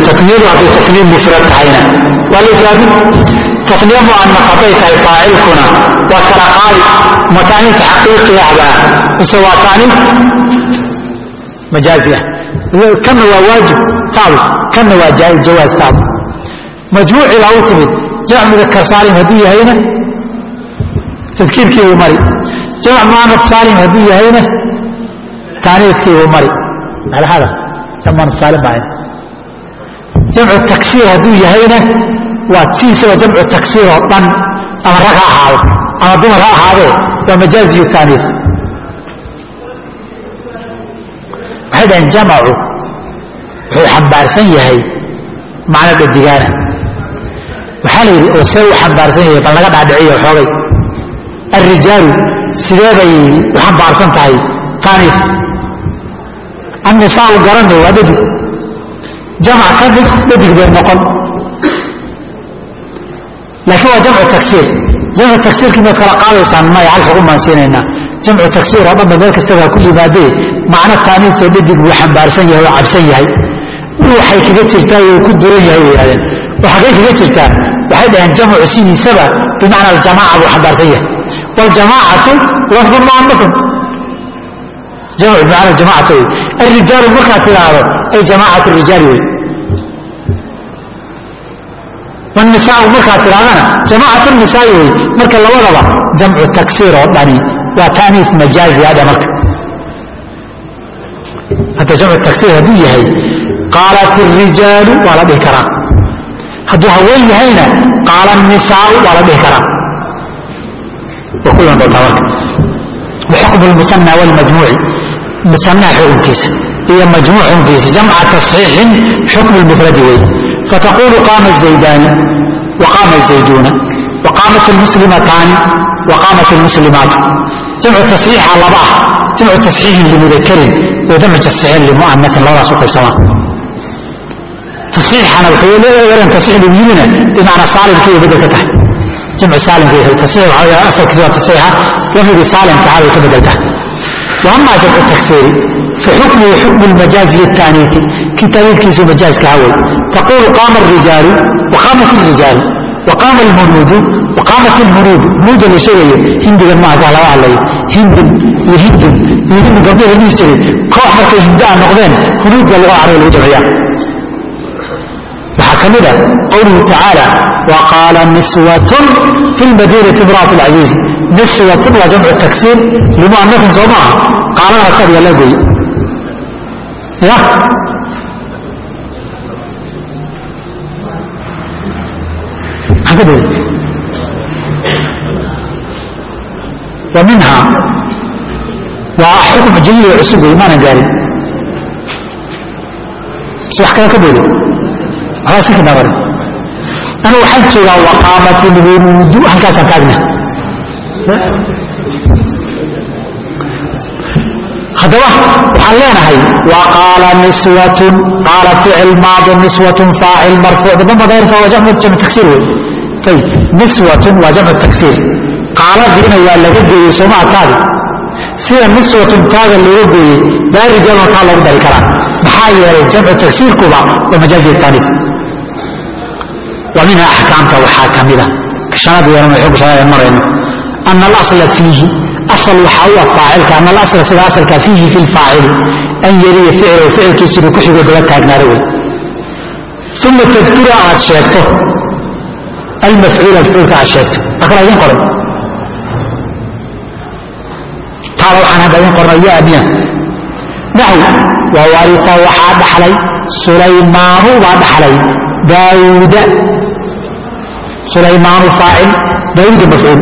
taniyadu hadday taniya mufrad tahayna waa la ifraadin taniya mu'anaf hadday tahay faacilkuna waa kala qaadi ma taaniis xaqiiqi ahbaa mise waa taaniis majaazi ah kanna waa waajib taadu kanna waa jawaaz taadu majmuucii baa u timid jamc mudakar saalim hadduu yahayna tadkiirkii buu mari jamc muanad saalim hadduu yahayna taaniidkii buu mari malhada jamc muanad saalim baa jamcu taksiir hadduu yahayna waa tiisaba jamcu taksiir oo dhan ama rag ha ahaado ama dumar ha ahaadee waa majaaziyu taaniis waxay dhaheen jamacu wuxuu xambaarsan yahay macno dhadigaana waxaa la yidhi oo see u xambaarsan yahay bal laga dhaadhiciyo xoogay alrijaalu sidee bay u xambaarsan tahay taaniif annisaau garanay waa dhadig jamac ka dhig dhadig bay noqon laakiin waa jamcu tagsiir jamcu tagsiirkii maad kala qaadaysaan maya hal xugun baan siinaynaa jamcu tagsiir oo dhanba meel kastaba ku yimaadee macno taaniisoo dhadig buu xambaarsan yahay oo cabsan yahay waxay kaga jirtaa oo ku duran yahay bay yidhahdeen oo xaggay kaga jirtaa waxay dhaheen jamcu sidiisaba bimacna aljamaaca buu xambaarsan yahay waljamaacatu lafdun mu'anafun jamcu bimacna aljamaacata wey alrijaalu markaad tidhaahdo ay jamaacatu rijaali wey wanisaau markaad tidhahdana jamaacatu nisaai wey marka labadaba jamcu taksiir oo dhani waa taaniis majaazi hadha marka hadda jamcu taksiir hadduu yahay qaalat irijaalu waa la dhihi karaa hadduu haween yahayna qaala nisaau waa la dhihi karaa waa ku iman doontaa marka waxukmu lmusana walmajmuuci musanaha xukunkiisa iyo majmuuc xukunkiisa jamca tasxiixin xukmu lmufradi wey fataqulu qaama zaydaani waqaama zayduuna waqaamat lmuslimataani waqaamat lmuslimaatu jamcu tasxiixa laba ah jamcu tasxiixin limudakarin wa jamcu tasxiixin limu'anatin labadaas u qaybsamaa tasxiixana wuxuu leeyahay tasxiix lagu yirina bimacnaa saalimka iyo bedel ka tahay jamcu saalimka iyo tasxiix waxaa weeye asalkiisa waa tasxiixa lafdigii saalimka ahaa bay ka bedel tahay wa amaa jamcu taksiiri faxukmuhu xukmu lmajaazi الtaaniiti kii taaniidkiisu majaazka hawey taqulu qaama الrijaalu waqaamat الrijaalu waqaama اlhunuudu waqaamat اlhunuudu hunuuda la sheegayo hindigan maaha kaa laga hadlayo hindun iyo hindun iyo hindu gabdhaha la dhihi jiray koox markay hindaa noqdeen hunuudka laga carabi lagu jamciyaa waxaa ka mid a qowluhu tacaala waqaala niswatun fi lmadiinati imra'at alcaziiz niswatun waa jamcu taksiir limu'anafin soo maaha qaalana kadiga la goy ya maxaan ka dooday wa minha waa xukm jadiid oo cusub wey maanan gaarin si wax kale ka booday waxbaa si kadhaabare anu waxaan joogaa waqaamat ilwuruudu halkaasaan taagna haddaba waxaan leenahay waqaala niswatun qaala ficil maadi niswatun faacil marfuuc bidama dayrka waa jamcu jamcu taksiir wey ayib niswatun waa jamcu taksiir qaaladiina waa laga gooyey sooma taadi sida niswatun taaga looga gooyey baa rijaalna taa loogu dari karaa maxaa yeelay jamcu tagsiirkuba waa majaazi taaniis wa minha axkaamta waxaa ka mida shanaad weeran xog shanaad marayno ana alasla fiihi asal waxaa u ah faacilka ana alasla sida asalka fiihi fi lfaacili an yeliya ficlahu ficilkiisa inuu ku xigo daba taagnaado wey uma tadkura aad sheegto almafcuula mafcuulka aad sheegto akala idin qoray taada waxaan hadda idin qornay ya miya naxw wa waria waxaa dhaxlay sulaymaanu baa dhaxlay daawuuda sulaymaanu faacil daawuuda mafcuul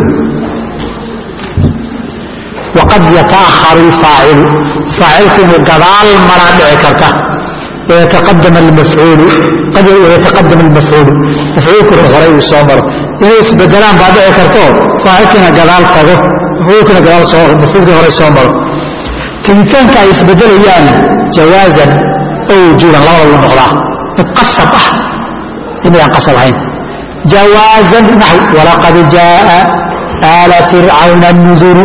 waqad yataakharu lfaacilu faacilku inuu gadaal maraa dhici karta wayataqadam almafcuulu qad wayataqadam almafcuulu mafcuulkuna horay uu soo maro inay isbedelaan baa dhici karto faacilkiina gadaal tago mafcuulkina gadaal soo mafcuulkii horay soo maro tegitaanka ay isbedelayaan jawaazan oo wujuuban labada wuu noqdaa mid qasab ah inayaan qasab ahayn jawaazan naxw walaqad jaaa aala fircawna nuduru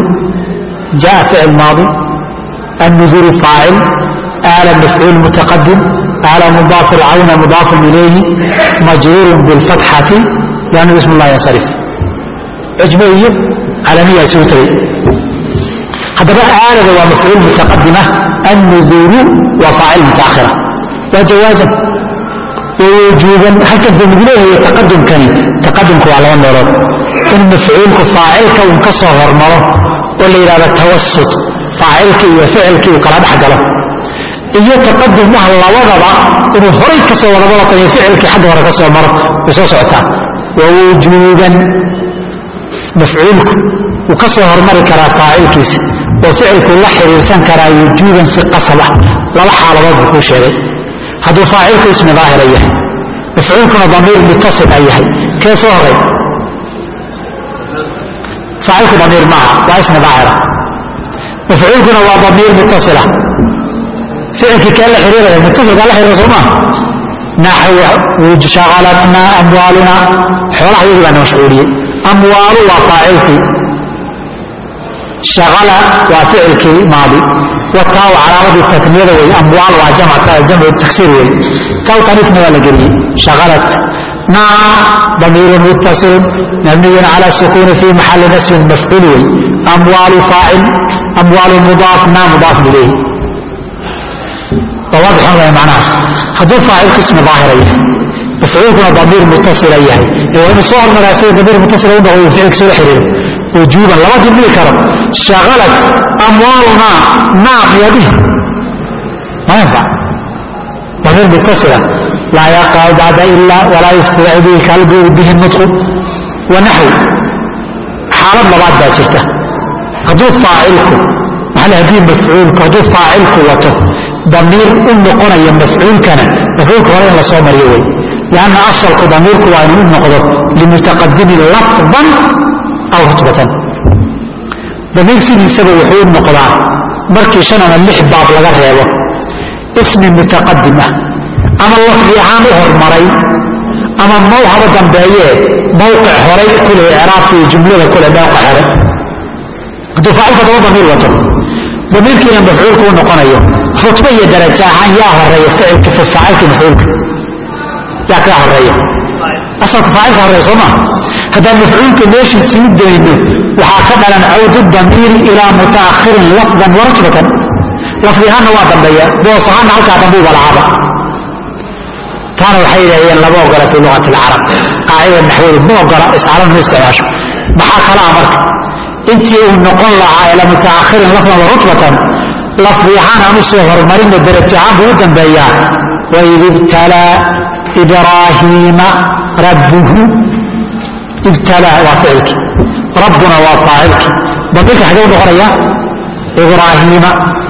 jaa ficil maadi النذور فاacل آل مفعوuل متقدم على مضاف العون مضاف إليه مجرور بالفتحة لأنه اسم الله ينصرف عجبية علمية سوتري هذا بقى آلة ومفعول متقدمة النذور وفاعل متأخرة وجوازا ووجوبا حتى الدنيا هي تقدم كان تقدم على النور إن مفعولك فاعلك وانكسر هرمره ولا إلى التوسط فاعلك وفعلك وكلا بحق له iyo taqadum ah labadaba inuu horay ka soo wada wada tahay ficilkii xagga hore ka soo maro way soo socotaa wa wujuuban mafcuulku wuu ka soo hormari karaa faacilkiisa oo ficilku la xiriirsan karaa wujuuban si qasaba laba xaaladood buu kuu sheegay hadduu faacilku ismi daahira yahay mafcuulkuna damiir mutasil a yahay kee soo horay faacilku damiir maaha waa ismi daahira mafcuulkuna waa damiir mutasila ficilkii kee la xiriiraya mutasilkaa la xiriira soo maa naxw shaqalatnaa amwaaluna xoolaha iyagii baa na mashquuliyey amwaalu waa faacilkii shaqala waa ficilkii maadi wataa waa calaamadii tasniyada wey amwaal waa jamcu taksiir wey kaw taniifna waa la geliyey shaqalat naa damiirun muttasilun mabniyun cala sukuuni fi maxali nasbin mafcuul wey amwaalu faacil amwaalu mudaaf naa mudaaf ilayhi واضح هذا معناه هذول فاعل اسم ظاهر yahay مفعولكنا ضمير متصل yahay وإن صور مراسيل ضمير متصل وإنه فعل كسر حرير وجوبا لما تبني كرم شغلت أموالنا نعم يده ما ينفع ضمير متصلة لا يقع بعد إلا ولا يستطيع به كلب به النطق ونحو حالة لبعض باجرته هذول فاعلكم هل هذه مفعولك هذول فاعلك وته ضمير u noqonaya mafcuulkana mafcuulka hore in la soo mariyo wey lanna asalku damiirku waa inuu noqdo limutaqadimin lafdan aw rutbatan damiir sidiisaba wuxuu u noqdaa markii shan ama lix baab laga reebo ismi mutaqadim ah ama lafdi ahaan u hormaray ama mawhaba dambeeye mawqic horay kule icraabka iyo jumlada kule mawqic hore hadduu faacilka daba damiir wato damiirkiina mafcuulku u noqonayo rutba iyo darajo ahaan yaa horeeya ficilka faacilka mafcuulka yaa kaa horeeya asalka faacilka horeeya soo maa haddaan mafcuulka meeshiisii u dayno waxaa ka dhalan cawdu damiiri ilaa mutaakhirin lafdan wa rutbatan lafdi ahaanna waa dambeeya boos ahaanna halkaa dambuuba lahaaba taana waxay yidhahdeen lama ogola fii luqati alcarab qaacida naxwadu ma ogola iscaalana ma isticmaasho maxaa kalaa marka intii uu noqon lahaa ila mutaakhirin lafdan wa rutbatan lafdi ahaan aan u soo horumarina darajo ahaan buu u dambeeyaa waid ibtalaa ibraahiima rabbuhu ibtalaa waa ficilkii rabbuna waa faacilkii damiirka xagee u noqonaya ibraahiima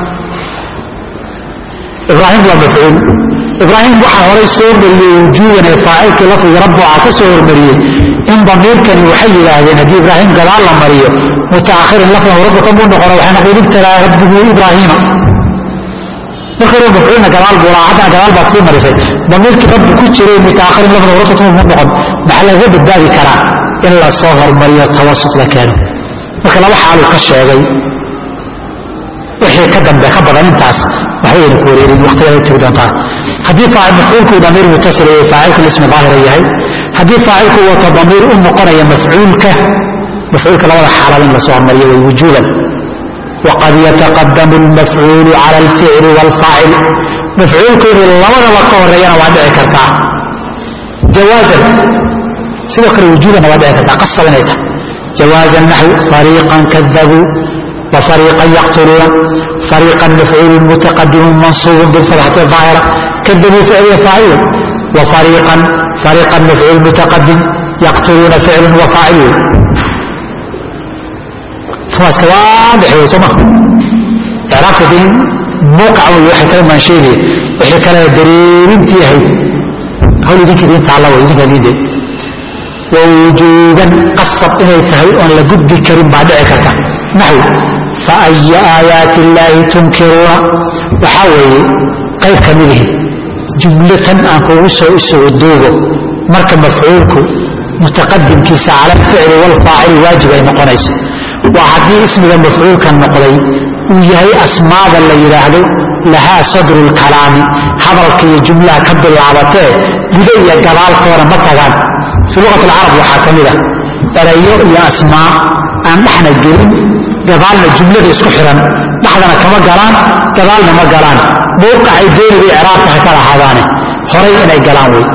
ibraahim waa mafcuul ibraahim waxaa horay soo mariyey wujuuban ee faacilkii lafdiga rabbu aa ka soo hormariyey in damiirkani waxay yidhaahdeen haddii ibraahim gadaal la mariyo mutaakhirin lafdan rabbatan buu noqona waxay noqon ibtalaa rabbuhu ibraahiima marka hore mafcuulna gadaal buu lahaa haddana gadaal baad sii marisay damiirkii rabbi ku jiray mutaakhirin lafdan rabbatan buu noqon maxaa laga badbaadi karaa in la soo hormariyo tawasut la keeno marka laba xaaluu ka sheegay wixii ka dambe ka badan intaas waxbayna ku wareerin waqtigeeda tegi doontaa haddii faacil mafcuulku damiir mutasil yahay faacilku ismi daahira yahay haddii faacilku wato damiir u noqonaya mafcuulka mafcuulka labada xaalad in la soo hormariyo way wujuuban waqad yataqadamu almafcuulu cala alficli waalfaacil mafcuulku inuu labadaba ka horeeyana waa dhici kartaa jawaazan sidoo kale wujuubanna waa dhici kartaa qasab inay tahay jawaazan naxw fariiqan kadabuu وفريقا يقتلون فريقا مفعول متقدم منصوب بالفتحة الظاهرة كذبوا فعل فاعل وفريقا فريقا مفعول متقدم يقتلون فعل وفاعل فواس واضح يا سما علاقة دين موقع وحي كلام من شيء وحي كلام درير انتي هي هول ذيك دين تعالى وذيك دين دي ووجوبا قصب إلي تهي أن لقد كريم بعد عكرتا نحو فأي آيات الله تنكرون وحاول قيب كمله جملة أنكو سو إسو الدوغو مركب مفعولك متقدم كيس على الفعل والفاعل واجب أي نقنيس وحدي اسم المفعول كان نقضي ويهي أسماء اللي يراهدو lahaa sadru lkalaami hadalka iyo jumlaha ka bilaabatee guda iyo gadaalkoona ma tagaan fii luqat alcarab waxaa ka mid a erayo iyo asmaa aan dhexna gelin gadaalna jumlada isku xiran dhexdana kama galaan gadaalna ma galaan mawqacay dooni bay icraabta ha kala ahaadaane horay inay galaan wey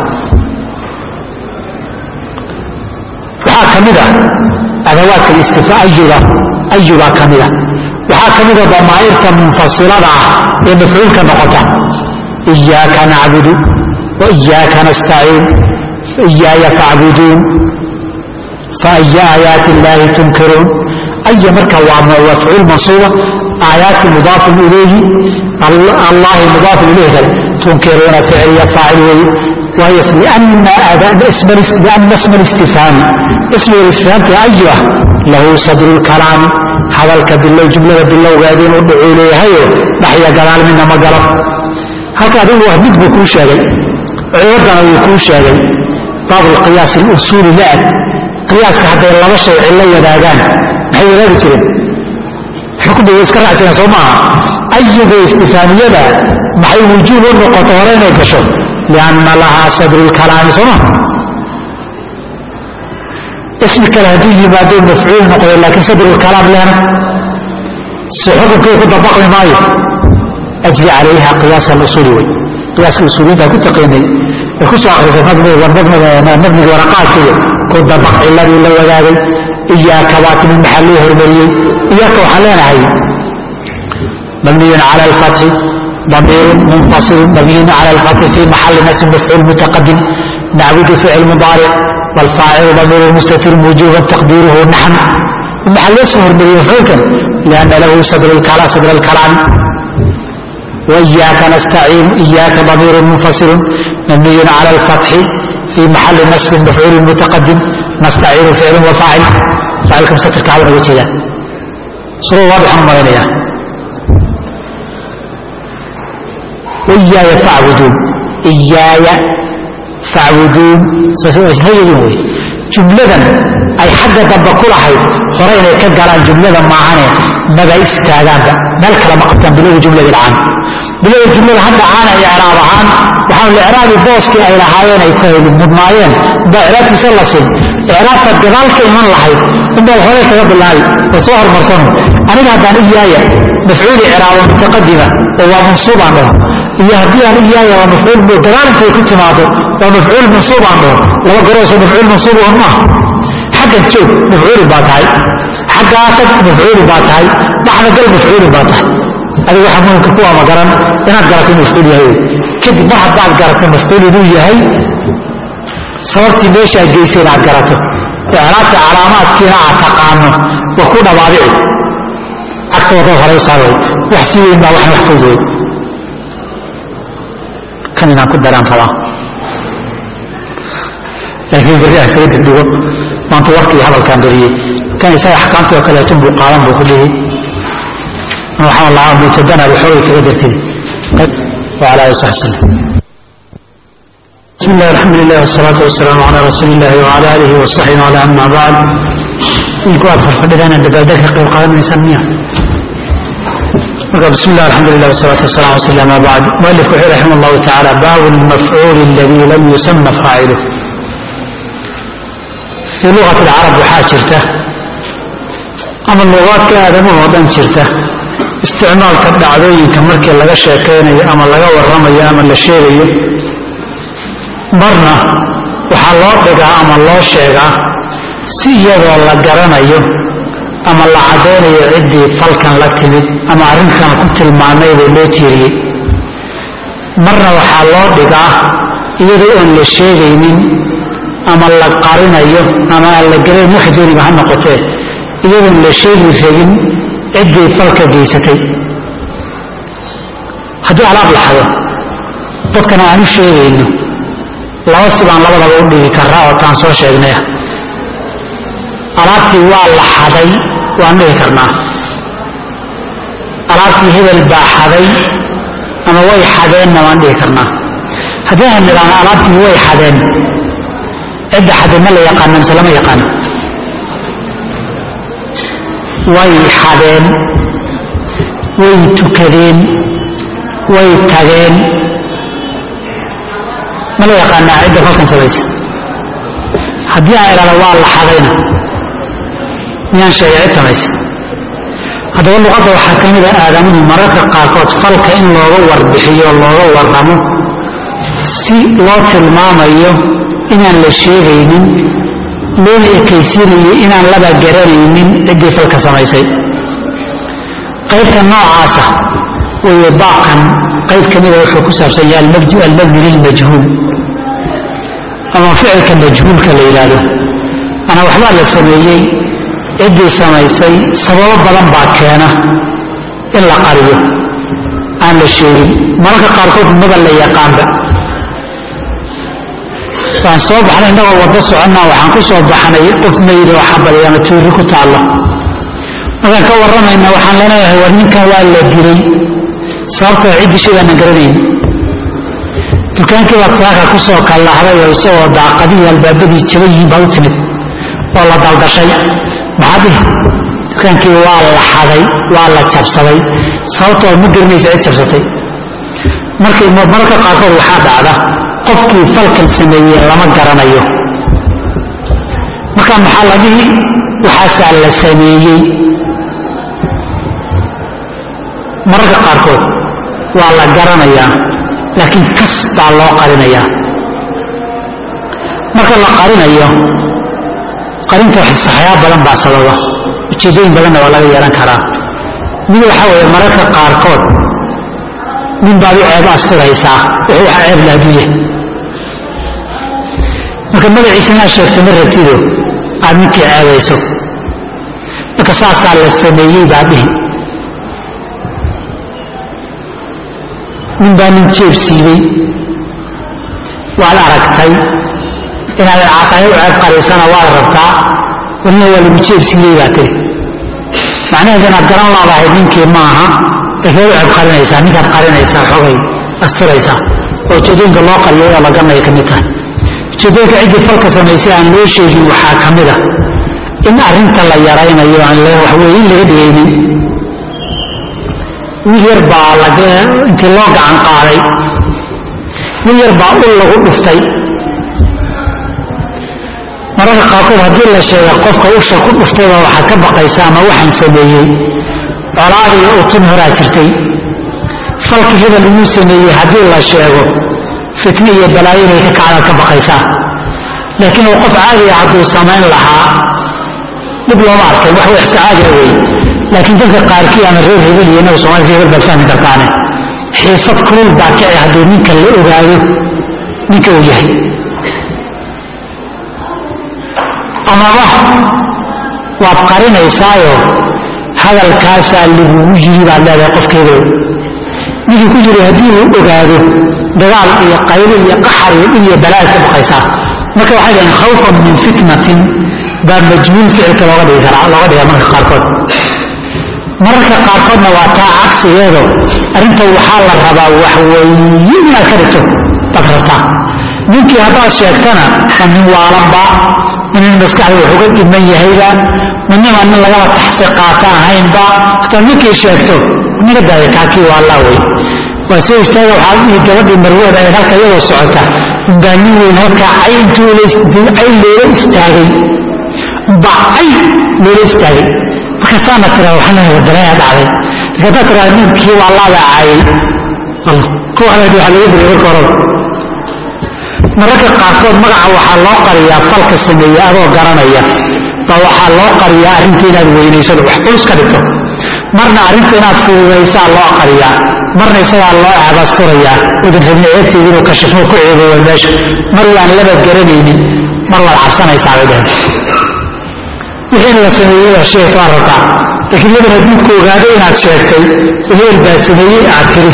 waxaa ka mid a adawaadka istifaa ayuda ayubaa ka mid a waxaa ka mida damaa'irta munfasilada ah ee mafcuulka noqota iyaaka nacbudu wa iyaaka nastaciin iyaaya facbuduun faaya aayaati illaahi tunkiruun aya marka waa mafcuul mansuuba aayaati mudaafun ilayhi allahi mudaafun ilayhi kale tunkiruuna ficliya faacil weeye waayo lianna isma listifhaami ismiga istifhaamta ayuah lahu sadru lkalaami hadalka bilow jumlada bilowgeeda inuu dhucuu leeyahayo dhaxya gadaal midna ma galo halka adigu wax mid buu kuu sheegay ciwadana wuu kuu sheegay baabulqiyaas alusuuli la-ad qiyaaska hadday laba shay cillo wadaagaan maxay wadaagi jireen xukmiga iska raacsaneen soo maaha ayuga istifaamiyada maxay wujuub u noqoto hore inay gasho lianna lahaa sadru lkalaami soo maha ismi kale hadduu yimaado mafcuul noqdo laakiin sadrulkalaam lehna si xukunkii ku dabaqmi maayo ajri calayha qiyaas alusuuli wey qiyaaska usuuliyiinta ku taqiinay ee ku soo akrisay nabniga waraqaadkiiyo ku dabaq ciladii la wadaagay iyaaka baatimi maxaa loo hormariyey iyaaka waxaan leenahay mabniyun cala alfatxi ضمير منفصل مبني على الفتح في محل نسب مفعول متقدم نعبد فعل مضارع والفاعل ضمير مستتر وجوبا تقديره نحن المحل يصهر من مفعولك لأن له صدر الكلام صدر الكلام وإياك نستعين إياك ضمير منفصل مبني على الفتح في محل نسب مفعول متقدم نستعين فعل وفاعل فاعلكم ستر كعبنا وجهه صورة واضحة مرينية وإياي فاعبدون إياي فاعبدون هي جملة أي حق دب كل حي خرين كجران جملة معانا ماذا استاذان ملك لما قبتن بلوغ جملة العام بلوغ الجملة حتى عانا إعراب عام وحاول الإعراب بوسكي أي لحايين أي كهيل مضمايين بإعراب تسلسل إعراب فالجبال كيمان لحي إن الخرين كذب الله وصوهر مرسونه أنا هذا إياي مفعول إعراب متقدمة وهو منصوب عنه iyo haddii aan iyaaya waa mafcuul bu dagaalinkaay ku timaado waa mafcuul mansuub aan dhaho laba garoosoo mafcuul mansuub on maaha xaggan joog mafcuuli baa tahay xaggaa tag mafcuuli baa tahay dhaxda gal mafcuuli baa tahay adiga waxaa muhimka kuwaa ma garan inaad garato mafcuul yahay wey kadib mar haddaad garato mafcuul inuu yahay sababtii meeshaad geysay inaad garato icraabta calaamaadkiina aad taqaano waa ku dhabaabici agtooda horay saabay wax si weyn baa waxna wax fudud wey kan inaan ku daraan rabaa laakiin berri aan isaga dibdhigo maanta warkii hadalkaan beriyey kan isaga axkaamtii oo kaleeto buu qaadan buu ku dhihi waxaan lahaa mutabana waxoogay kaga dartay وعلى آله وصحبه وسلم بسم الله الحمد لله والصلاة والسلام على رسول الله وعلى آله وصحبه وعلى أما بعد إنكو أفر فردنا دبادك قيل قادم إنسان مياه بسم الله الحمد لله والصلاة والسلام وسلم ما بعد مؤلف رحمه الله تعالى باب المفعول الذي لم يسمى فاعله في لغة العرب وحاشرته أما اللغات كآدمه ودن شرته استعمال كدعوين كمركي لغا شاكيني أما لغا ورمي أما لشيري مرنا waxaa loo dhigaa ama loo sheegaa si iyadoo la garanayo ama la caddaynayo ciddii falkan la timid ama arrinkan ku tilmaamay buu loo tiiriyey marna waxaa loo dhigaa iyadoo oon la sheegaynin ama la qarinayo ama aan la garayn wax dooniba ha noqotee iyadoon la sheegi rabin ciddii falka geysatay haddii alaab la xado dadkana aan u sheegayno laba sibaan labadaba u dhigi karaa oo taan soo sheegnay ah alaabtii waa la xaday waan dhihi karnaa alaabtii hebel baa xaday ama way xadeenna waan dhihi karnaa haddii aan nidhaahno alaabtii way xadeen cidda xadeen ma la yaqaana mise lama yaqaano way xadeen way tukadeen way tageen ma la yaqaanaa cidda falkan samaysa haddii aan idhahdo waa la xadayna miyaan sheegay cid samaysa haddaba luqadda waxaa ka mida aadamuhu mararka qaarkood falka in looga warbixiyo looga warramo si loo tilmaamayo inaan la sheegaynin loona ekaysiinayo inaan laba garanaynin ciddii falka samaysay qaybta noocaasa weeye baaqan qayb ka mida wuxuu ku saabsan yahay almabni lilmajhuul ama ficilka majhuulka la yidhaahdo manaa waxbaa la sameeyey ciddii samaysay sababo badan baa keena in la qariyo aan la sheegin mararka qaarkood maba la yaqaanba waan soo baxnay innagoo waddo soconnaa waxaan ku soo baxnay qof mayri oo xabali ama tuuri ku taallo markaan ka warramayna waxaan leenayahay war ninkan waa la dilay sababtoo ciddii shidaanan garanayn dukaankii baad saaka ku soo kallahday oo isagoo daaqadihii albaabadii jaban yihiin baad u timid oo la daldashay maxaa dhihi dukaankii waa la xaday waa la jabsaday sababtoo ma garanaysa cid jabsatay markay mararka qaarkood waxaa dhacda qofkii falkan sameeyey lama garanayo marka maxaa la dhihi waxaasaa la sameeyey mararka qaarkood waa la garanayaa laakiin kas baa loo qarinayaa marka la qarinayo qarinta saxyaa badan baa sababa ujeedooyin badanna waa laga yeelan karaa mid waxaa weeye mararka qaarkood nin baad u ceeb asturaysaa wuxuu waxa ceeb la adduunya marka magaciisa inaad sheegto ma rabtido aad ninkii ceebayso marka saasaa la sameeyey baa dhihi nin baa nin jeeb siibey waad aragtay inaad caaqayo u ceeb qariisana waad rabtaa walina waa lagu jeeb siiyey baa tiri macnaheed inaad garan laadahay ninkii maaha laakiin waad u ceeb qarinaysaa ninkaad qarinaysaa xogay asturaysaa oo ujeedooyinka loo qariyo oo la garanaya ka mid tahay ujeedooyinka ciddii falka samaysay aan loo sheegin waxaa ka mid a in arrinta la yaraynayo aan waxweye in laga dhigaynin wiil yar baa intii loo gacan qaaday wiil yar baa ul lagu dhuftay mararka qaarkood haddii la sheega qofka usha ku dhuftayba waxaad ka baqaysa ama waxaan sameeyey colaad iyo utun horaa jirtay falki hebel inuu sameeyey haddii la sheego fitne iyo balaayo inay ka kacdaad ka baqaysaa laakiin uu qof caadiga hadduu samayn lahaa dhib looma arkay wax wax iska caadiga wey laakiin dadka qaarkii ama reer hebel iyo inaga soomaalika hebel baad fahmi kartaane xiisad kulul baa kici haddii ninka la ogaado ninka uu yahay amaba waad qarinaysaayo hadalkaasaa lagugu yiri baad leedahay qofkeedow ninkii ku jiri haddii uu ogaado dagaal iyo qaylo iyo qaxar iyo dhib iyo balaad ka baqaysaa marka waxay dhaheen khawfan min fitnatin baa majhuul ficilka looga dhigi karaa looga dhigaa marka qaarkood mararka qaarkoodna waa taa cagsigeedo arrinta waxaa la rabaa waxweeye inaad ka dhigto baad rabtaa ninkii haddaad sheegtana ma nin waalanba ma nin maskaxda wax uga dhiman yahayba ma nima nin lagaba taxsi qaata ahaynba hadaad ninkii sheegto naga daaya kaakii waa allaa wey waa soo istaaga waxaa dhihi gabadhii marweed ee halka iyadoo socota baa nin weyn halkaa cay intuu cay loola istaagay baa cay loola istaagay markaasaana tiraa waxaa balaya dhacday laakiin haddaad tiraa ninkii waa laabaa caayay kuwaanadi waxa laga digay marka horeba mararka qaarkood magaca waxaa loo qariyaa falka sameeye adoo garanaya baa waxaa loo qariyaa arrinta inaad weynaysado wax culus ka dhigto marna arrinta inaad fududaysaa loo qariyaa marna isagaa loo ceebasturayaa udan rabni ceebteedi inuu kashifo ku ceeboowa meesha mar waan laba garanaynin mar waad cabsanaysaa bay dhaheen wixii in la sameeyey oo sheegto aad rabtaa laakiin laban haddii ku ogaado inaad sheegtay hebel baa sameeyey aad tiri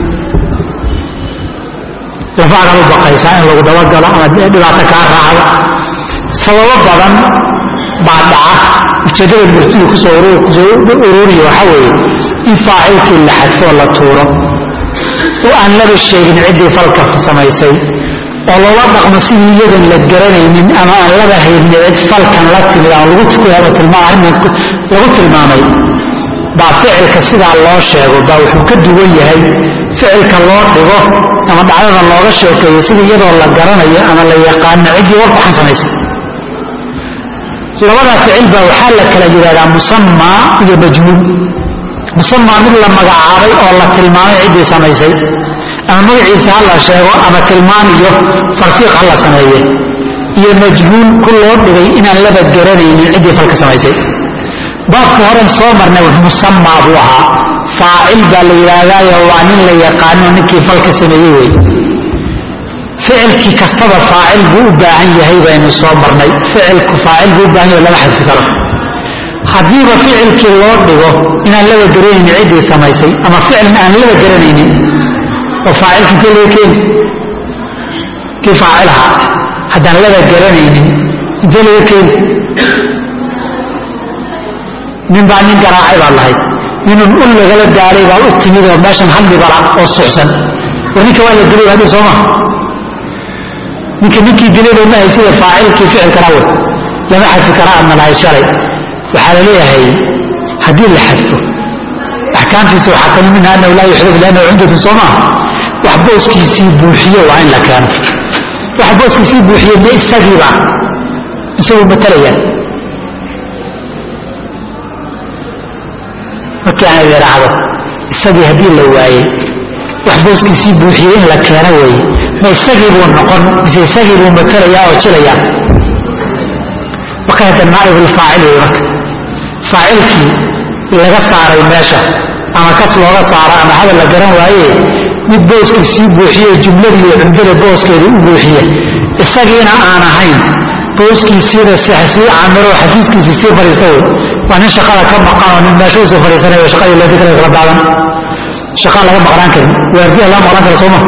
lafaagaad u baqaysaa in lagu dabagalo ama dhibaato kaa raacdo sababo badan baa dhaca ujeeddada murtidu kusoo ururiya waxaa weeye in faacilkii la xadfoo la tuuro oo aan laba sheegin ciddii falka samaysay oo loola dhaqmo sidii iyadan la garanaynin ama aan laba haynin cid falkan la timid ama lagu tilmaamay baa ficilka sidaa loo sheego baa wuxuu ka duwan yahay ficilka loo dhigo ama dhacdada looga sheekeeyo sida iyadoo la garanayo ama la yaqaano ciddii war waxaan samaysay labadaa ficil baa waxaa la kala yidhahdaa musamaa iyo majhuul musamaa mid la magacaabay oo la tilmaamay ciddii samaysay ama magaciisa ha la sheego ama tilmaan iyo farfiiq ha la sameeye iyo majhuul ku loo dhigay inaan laba garanaynin ciddii falka samaysay baabka horen soo marnay musamaa buu ahaa faacil baa la yidhaahdaayo waa nin la yaqaano ninkii falka sameeyey wey ficilkii kastaba faacil buu u baahan yahay baynu soo marnay ficilku faacil buu u baahan yahay lama xadfi karo haddiiba ficilkii loo dhigo inaan laba garanaynin ciddii samaysay ama ficilin aan laba garanaynin oo faacilka intee laga keeni kii faacilaha haddaan laba garanaynin intee laga keeni nin baa nin garaacay baad lahayd ninun ul lagala gaalay baa u timid oo meeshan haldhibala oo suxsan oo ninka waa la dilay baadhi sooma ninka ninkii dilay baa mahay sida faacilkii ficilkana wey lama xadfi karaa adna lahay shalay waxaa la leeyahay haddii la xadfo axkaamtiisa waxaa kami minha annahu laa yuxdaf liannahu cumdatun soo maaha wax booskiisii buuxiyo waa in la keeno wax booskiisii buuxiye ma isagiiba isaguu matalaya markii aan yidhaahdo isagii haddii la waayey wax booskiisii buuxiyey in la keeno weeye ma isagii buu noqon mise isagii buu matalayaa oo jilayaa marka hadda naaibulfaacil wey marka faacilkii laga saaray meesha ama kas looga saaro ama hadal la garan waaye mid booskiisii buuxiye jumladii iyo cumdada booskeedii u buuxiye isagiina aan ahayn booskiisiina sii camiro xafiiskiisii sii fadhiista wey waa nin shaqada ka maqan oo nin meesha usii fadhiisanayo shaqadii loo dikra kala daadan shaqaa laga maqnaan karin waardiya laga maqnaan kara sooma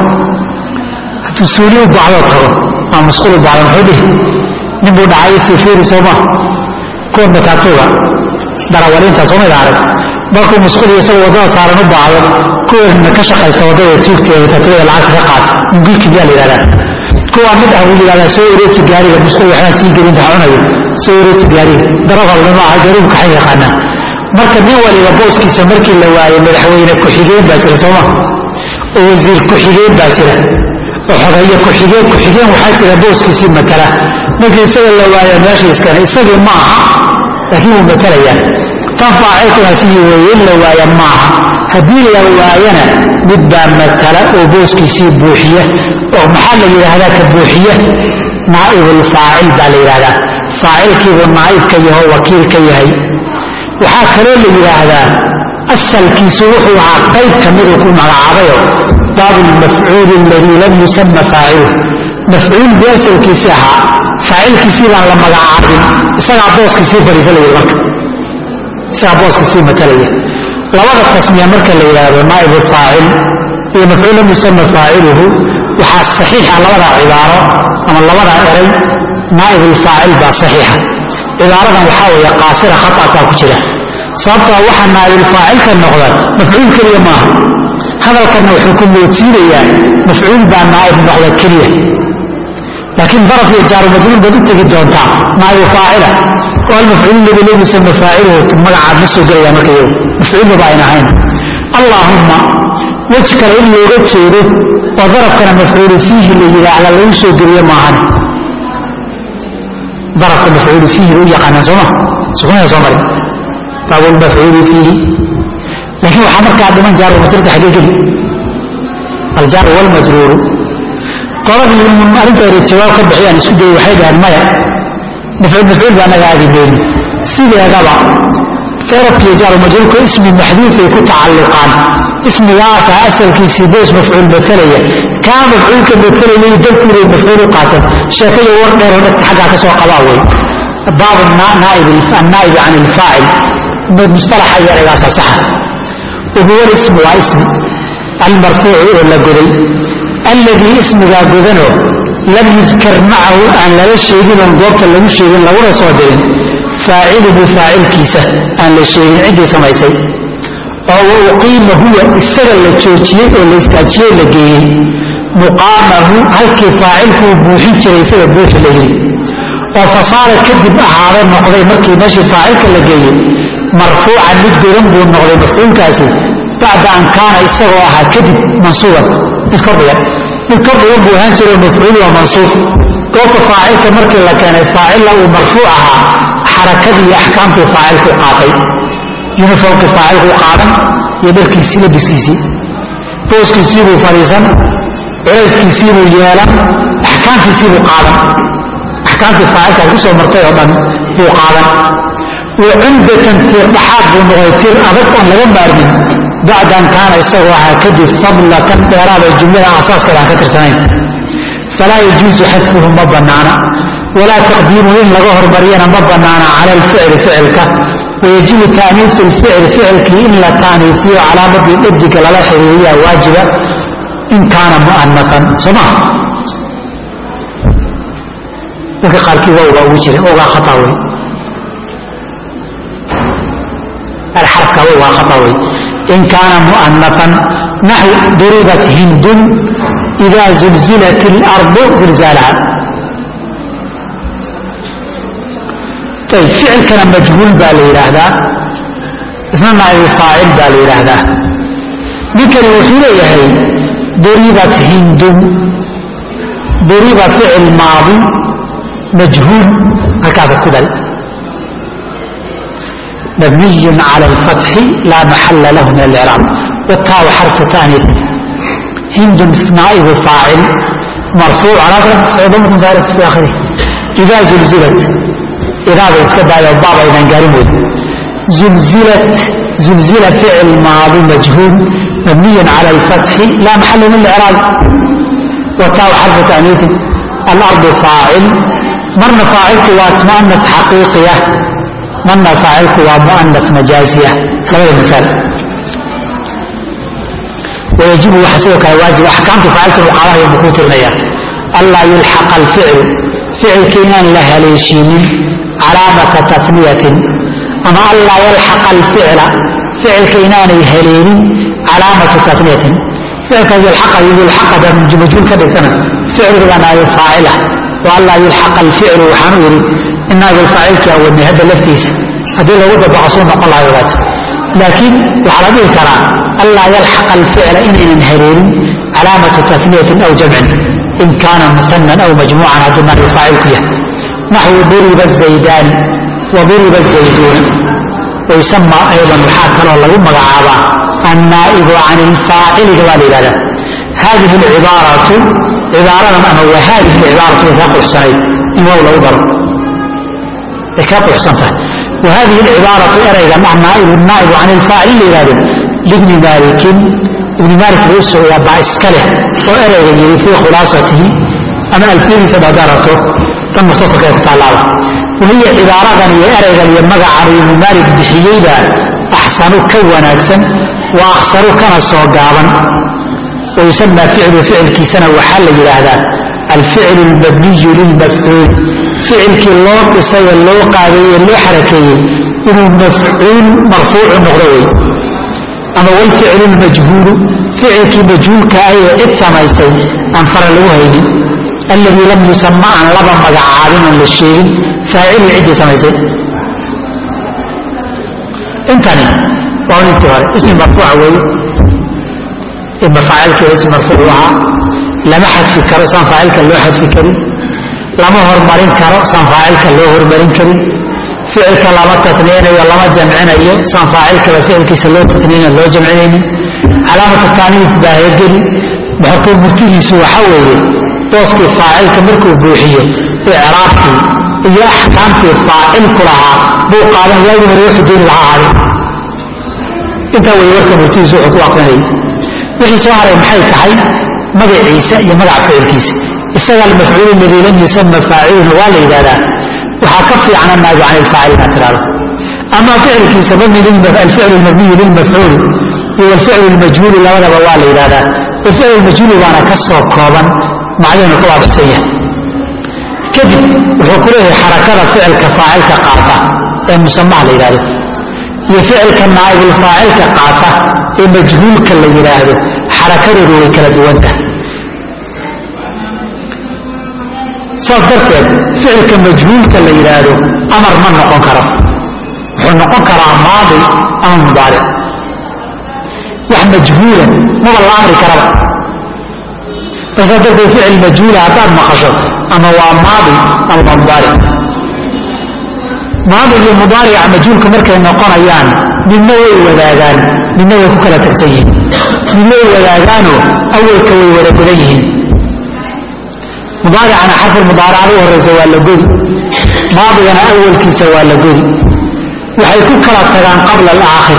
hadduu suuli u baacdoo tago ama masquul u baacdo muxuu dhihi nin buu dhacay istifiiri sooma kuwa makaatuuga darawaliinta soomayda arag markuu masquul iyo isagoo waddada saaran u baacdo kuwa ka shaqaysta waddada tuugteeda makaatuugada lacagta ka qaata mungilki biyaa la yidhahdaa kuwa mid ah buu yidhahdaa soo wareeji gaariga masquul waxbaan sii gelin baa cunayo soo wareeji gaariga darafalna maaha gaarigu kaxay yaqaanaa marka nin waliba booskiisa markii la waayey madaxweyne ku-xigeen baa jira sooma oo wasiir ku-xigeen baa jira oo xogeeye ku-xigeen ku-xigeen waxaa jira booskiisii matala markii isaga la waayo meesha iskane isagii ma aha laakiin wuu matalayaa tan faacilkuna sidii weeye in la waaya maaha haddii la waayana mid baa matala oo booskiisii buuxiya oo maxaa la yidhaahdaa ka buuxiya naa'ibulfaacil baa la yidhahdaa faacilkiibuu naa'ib ka yaho wakiil ka yahay waxaa kaloo la yidhaahdaa asalkiisu wuxuu ahaa qayb ka miduu ku magacaabayo baabu lmafcuuli aladii lam yusama faaciluh mafcuul buu asalkiisii ahaa faacilkiisii baan la magacaabin isagaa booskiisii fadhiisa la yidhi marka isagaa booskiisii matalaya labada tasmiya marka la yidhaahdo naa'ibu faacil iyo mafcuul lam yusama faaciluhu waxaa saxiixa labadaa cibaaro ama labadaa eray naa'ibulfaacil baa saxiixa cibaaradan waxaa weeye qaasira khata'kaa ku jira sababtoo waxaa naa'ibulfaacilka noqda mafcuul keliya maaha hadalkanna wuxuu ku moodsiinayaa mafcuul baa naa'ib noqda keliya laakiin daraf iyo jaaru majruul baad u tegi doontaa naa'ibu faacila oo almafcuul ladii lam yusama faaciluhu magacaad ma soo gelaya marka iyagu mafcuulba ba ayna ahayn allaahumma wej kale in looga jeedo oo darafkana mafcuulu fiihi la yidhaahda lagu soo geliyo maahan darafka mafcuulu fiihi u yaqaanaan sooma sukunaya soo marin baabulmafcuulu fiihi laakiin waxaa markaa dhiman jaaru majruurka xaggee geli aljaaru walmajruuru qoladii arrinteeda jawaab ka bixiyaan isku dayay waxay dhaheen maya mafcuul mafcuul baa naga aagi mayno sideedaba darafkiiyo jaaru majruurka ismi maxduufay ku tacalluqaan ismigaasa asalkiisii boos mafcuul matalaya kaa mafcuulka matalayay dartiibay mafcuul u qaateen sheekayo war dheeroo dhagta xaggaa ka soo qabaa wey baab annaa'ibi can ilfaacil mustalaxa iyo eraygaasa saxa wahuwa lismu waa ismi almarfuucu oo la goday alladii ismigaa godanoo lam yudkar macahu aan lala sheegin oon goobta lagu sheegin laguna soo dirin faaciluhu faacilkiisa aan la sheegin ciddii samaysay oo wa uqiima huwa isaga la joojiyey oo la istaajiyey la geeyey muqaamahu halkii faacilkuu buuxin jiray isaga buuxi la yidhi oo fasaara kadib ahaada noqday markii meeshii faacilka la geeyey marfuucan mid godan buu noqday mafcuulkaasi bacda an kaana isagoo ahaa kadib mansuuban mid kordhigan mid kordhigan buu ahaan jiro mafcuul waa mansuub goobta faacilka markii la keenay faacilla uu marfuuc ahaa xarakadii iyo axkaamtii faacilku qaatay yuniformkii faacilku qaadan iyo dharkiisii labiskiisii booskiisii buu fadhiisan culayskiisii buu yeelan axkaamtiisii buu qaadan axkaamtii faacilkaas ku soo martay oo dhan buu qaadan wa cumdatan tiir dhaxaad buu noqday tiir adag oon laga maarmin bacda an kaana isagoo ahaa kadib fadlatan dheeraada jumlada asaaskeeda aan ka tirsanayn falaa yajuusu xadfuhu ma bannaana walaa taqdiimuhu in laga hormariyana ma bannaana cala alficli ficilka wayajibu taaniisu lficli ficilkii in la taaniisiyo calaamadii dhadiga lala xiriiriyaa waajiba in kaana mu'anafan soo maa dadka qaarkii wawgaa ugu jira wawgaa khataa wey alxarafka wawgaa khataa wey in kaana mu'anafan naxw duribat hindun ida zulzilat اlardu zilzaalaha ayb ficilkana majhuul baa la yidhaahdaa isna naa'ibu faacil baa la yidhaahdaa ninkani wuxuu leeyahay duribat hindun duriba ficil maadi majhuul halkaasaad ku dari mabniy cala alfatxi laa maxala lahu min alcraab wataaw xarfu taaniif hindun naa'ibu faacil marfuuc calaa damatun faarif fi aakhirih idaa zulzilat idaada iska daayo baab aynan gaarin wey zulzilat zulzila ficil maadi majhuul mabniy cala alfatxi laa maxala min alcraab wataaw xarfu taaniifin alardu faacil marna faacilku waa mu'anas xaqiiqiya marna faacilku waa mu'anas majaaziya labada miaal wayajibu waxaa sidoo kale waajib axkaamta faacilkan uu qaadanaya buu kuu tirinaya anlaa yulxaqa alficlu ficilka inaan la haleeshiinin calaamata tafniyatin ama anlaa yalxaqa alficla ficilka inaanay haleelin calaamatu tafniyatin ficilkaas yulxaqa yulxaqada majhuul ka dhigtana ficilkiga naayo faacila wa anlaa yulxaqa alficlu waxaan u yidhi in naagil faacilkii awadnay hadda laftiisa haddii lagu dabaqo suu noqon lahay ogaat laakiin waxaa la dhihi karaa anlaa yalxaqa alficla inaynan haleelin calaamatu tafniyatin aw jamcin in kaana musanan aw majmuucan hadduu naagil faacilku yahay naxwu duriba zaydaani wa duriba zayduuna wayusama aydan waxaa kaloo lagu magacaabaa annaa'ibu can ilfaaciliga waa la yidhahdaa hadihi alcibaaratu cibaaradan ama wa hadihi alcibaaratu way kaa quxsanayd in wow lagu daro way kaa quxsan tahay wa hadihi alcibaaratu erayga ah naa'ibu naa'ibu can ilfaacil la yidhahdo libni maalikin ibni maalik buu u socdaa baa iska leh oo erayga yidhi fii khulaasatihi ama alfiyadiisa baad aragto tan mukhtasarka ee ku taallaaba wahiya cibaaradan iyo eraygan iyo magacan ibnu maalik bixiyeyba axsanu ka wanaagsan wa akhsaru kana soo gaaban wayusamaa ficlu ficilkiisana waxaa la yidhaahdaa alficlu lmabniyu lilmafcuul ficilkii loo dhisay ee loo qaabeeyey loo xarakeeyey inuu mafcuul marfuucu noqdo wey ama walficlu lmajhuulu ficilkii majhuulka ah ee cid samaysay aan fara lagu haynin alladii lam yusama aan laba magacaabin oon la sheegin faacilii ciddii samaysay intani waa un intii hore ismi marfuuca weeye ima faacilkeeda ismi marfuuc u ahaa lama xadfi karo saan faacilka loo xadfi karin lama hormarin karo saan faacilka loo hormarin karin ficilka lama tatniyanayo lama jamcinayo saan faacilkaba ficilkiisa loo tatniyana loo jamcinaynin calaamatu taaniis baa hegeli muxorkuu murtidiisu waxa weeye booskii faacilka markuu buuxiyo icraabkii iyo axkaamtii faacilku lahaa buu qaadan waagii hore wuxuu dooni lahaa ahaday intaa wey warka murtidiisu wuxuu ku aqrinayay wixii soo haray maxay tahay magaciisa iyo magaca ficilkiisa isaga almafcuul aladii lam yusama faaciluna waa la yidhahdaa waxaa ka fiicna naabu can ilfaacil inaad tidhahdo ama ficilkiisa alficlu lmabniyu lilmafcuuli iyo alficlu lmajhuuli labadaba waa la yidhahdaa alficlu lmajhuuli baana ka soo kooban macdinu ka waadixsan yahay kadib wuxuu ku leeyahay xarakada ficilka faacilka qaata ee musamaha la yidhahdo iyo ficilka naa'ibulfaacilka qaata ee majhuulka la yidhaahdo xarakadoodu way kala duwantahay saas darteed ficilka majhuulka la yidhaahdo amar ma noqon karo wuxuu noqon karaa maadi ama mudaaric wax majhuula maba la amri karaba marsaa darteed ficil majhuula haddaad maqasho ama waa maadi ama waa mudaaric maadi iyo mudaarica majhuulka markay noqonayaan midna way wadaagaan midna way ku kala tagsan yihiin midna way wadaagaanoo awalka way wada gudan yihiin mudaaricana xarfulmudaaracada u horeysa waa la godi maadigana awalkiisa waa la godi waxay ku kala tagaan qabla alaakhir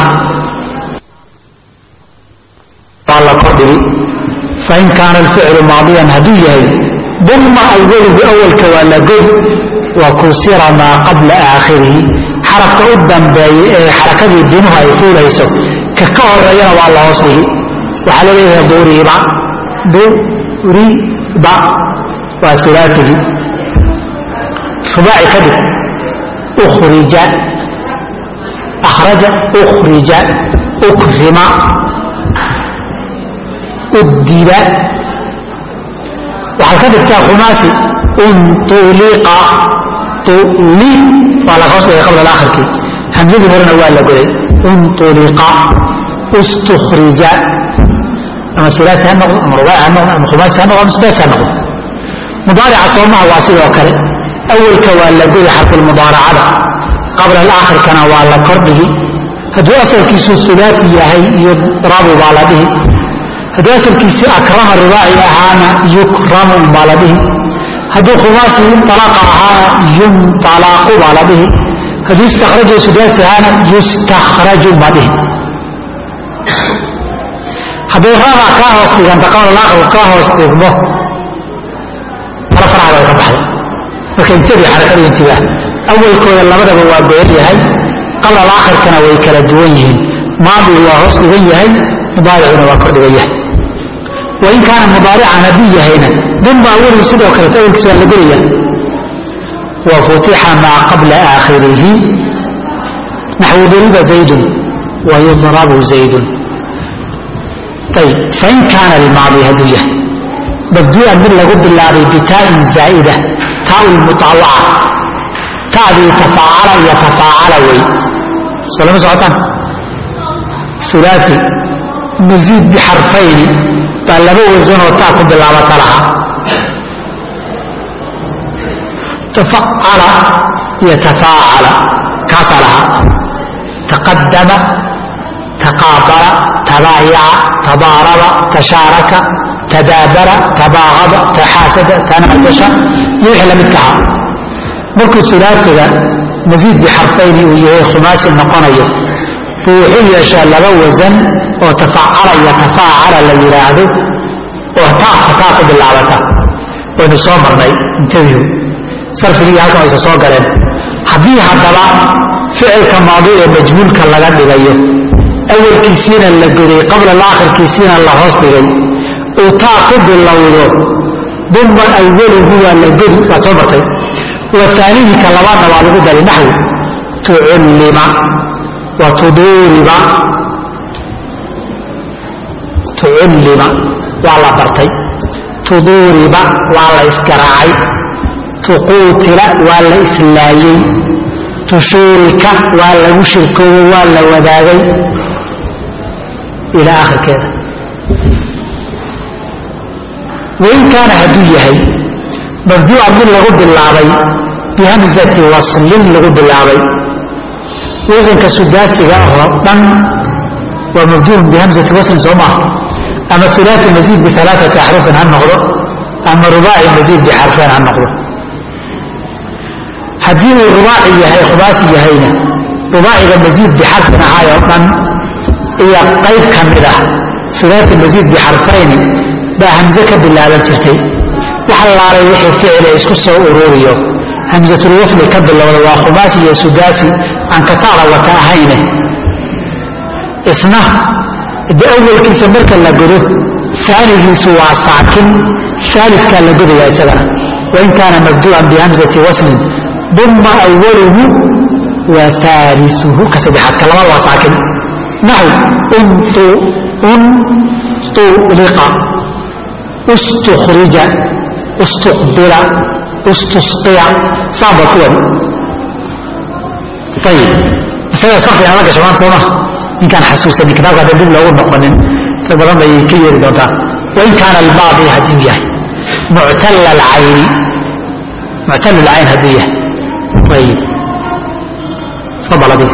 waa la kordhigi fain kaana alficlu maadiyan hadduu yahay duma awaluhu awalka waa la godi wa kusira maa qabla aakhirihi xarafka u dambeeya ee xarakadii binuhu ay fuulayso ka ka horeeyana waa la hoos dhigi waxaa laleeyahay duriba duriba waa ulaatigi rubaaci ka dhig ukhrija akhraja ukhrija ukrima uddiba waxaad ka dhigtaa khumaasi untuliqa tuli waa la hoos dhigay qabla alaakhirkii hamsadii horena waa la goday untuliqa ustukhrija ama silaati ha noqdo ama rubaaci ha noqdo ama khumaasi ha noqdo ama sidaas ha noqdo mudaarica soomaha waa sidoo kale awalka waa la godi xarfulmudaaracada qabla alaakhirkana waa la kordhigi hadduu asalkiisu ulaati yahay yudrabu baa la dhihi hadduu asalkiisi akrama rubaaci ahaana yukramu baa la dhihi hadduu khumaasi alaqa ahaana yunalaqu baa la dhihi hadduu istakraju sudaasi ahaana yustakhraju baa dhihi hadday raba kaa hoos dhiganta qabla alaakhirku kaa hoos dhigmo faraha bay ka baxday marka intabi xarakadu intibaah awalkooda labadaba waa goyan yahay qabla alaakhirkana way kala duwan yihiin maadigu waa hoos dhigan yahay mudaaricuna waa kor dhigan yahay wain kaana mudaarican hadduu yahayna dunba awaligu sidoo kaleto awalkiisa waa la gelaya wa futixa maa qabla aakhirihi naxwu duriba zaydun wa yudrabu zaydun ayib fain kaana almaadi hadduu yahay mabduu'an mid lagu bilaabay bitaain zaa'ida taau lmutaawaca ta'dii tafaacala iyo tafaacala wey soo lama socotaan ulaai masiid bixarfayni baa laba wasanoo taa ku bilaabata lahaa tafacala iyo tafaacala kaasaa lahaa taqadama taqaabala tabaayaca tabaaraba tashaaraka tadaabara tabaaqada taxaasada tanaajasha iyo wixii lamidka ahaa markuu ulaatiga masiid bixarfayni uu yahay khumaasi noqonayo buu wuxuu yeeshaa laba wasan oo tafacala iyo tafaacala la yidhaahdo oo taaka taa ku bilaabata waynu soo marnay intabihu sarfigii halkan aysa soo galeen haddii haddaba ficilka maadi ee majhuulka laga dhigayo awalkiisiina la goday qabla laakhirkiisiina la hoos dhigay uu taa ku bilowdo duma awaluhu waa la godi waad soo martay waanihika labaadna waa lagu dari naxwi tucullima wa tuduuriba tucullima waa la bartay tuduuriba waa la isgaraacay tuquutila waa la islaayey tushuurika waa lagu shirkoobo waa la wadaagay ilaa akhirkeeda wain kaana hadduu yahay mabduucan mid lagu bilaabay bihamzati waslin lagu bilaabay wasanka sudaasiga oo dhan waa mabduuun bihamzati waslin soo maaha ama ulaai masiid bialaaati axrufin ha noqdo ama rubaaci masiid bixarfeen ha noqdo haddii uu rubaaci yahay khubaasi yahayna rubaaciga masiid bixarfin ahaay oo dhan iyo qayb ka mid ah ulaai masiid bixarfayni baa hamze ka bilaaban jirtay wax laalay wixii ficile isku soo ururiyo hamsatulwasli ka bilowda waa khumaasi iyo sudaasi aan kataada wata ahayne isna de awalkiisa marka la godo aanigiisu waa saakin aalidkaa la godaya isagana wain kaana mabduucan bihamzati waslin duma awaluhu wa aalisuhu ka saddexaad ka labaad waa saakin naxw untuliqa ustukhrija ustuqbila ustusqiya saaba ku wadi ayib isaga sarfigan la gasha maanta sooma ninkaan xasuusanin kitaabka hadda dib loogu noqonin rag badan bay ka yeeri doontaa wain kaana albaadi hadduu yahay muctal alcayni muctal alcayn hadduu yahay ayib fadal adig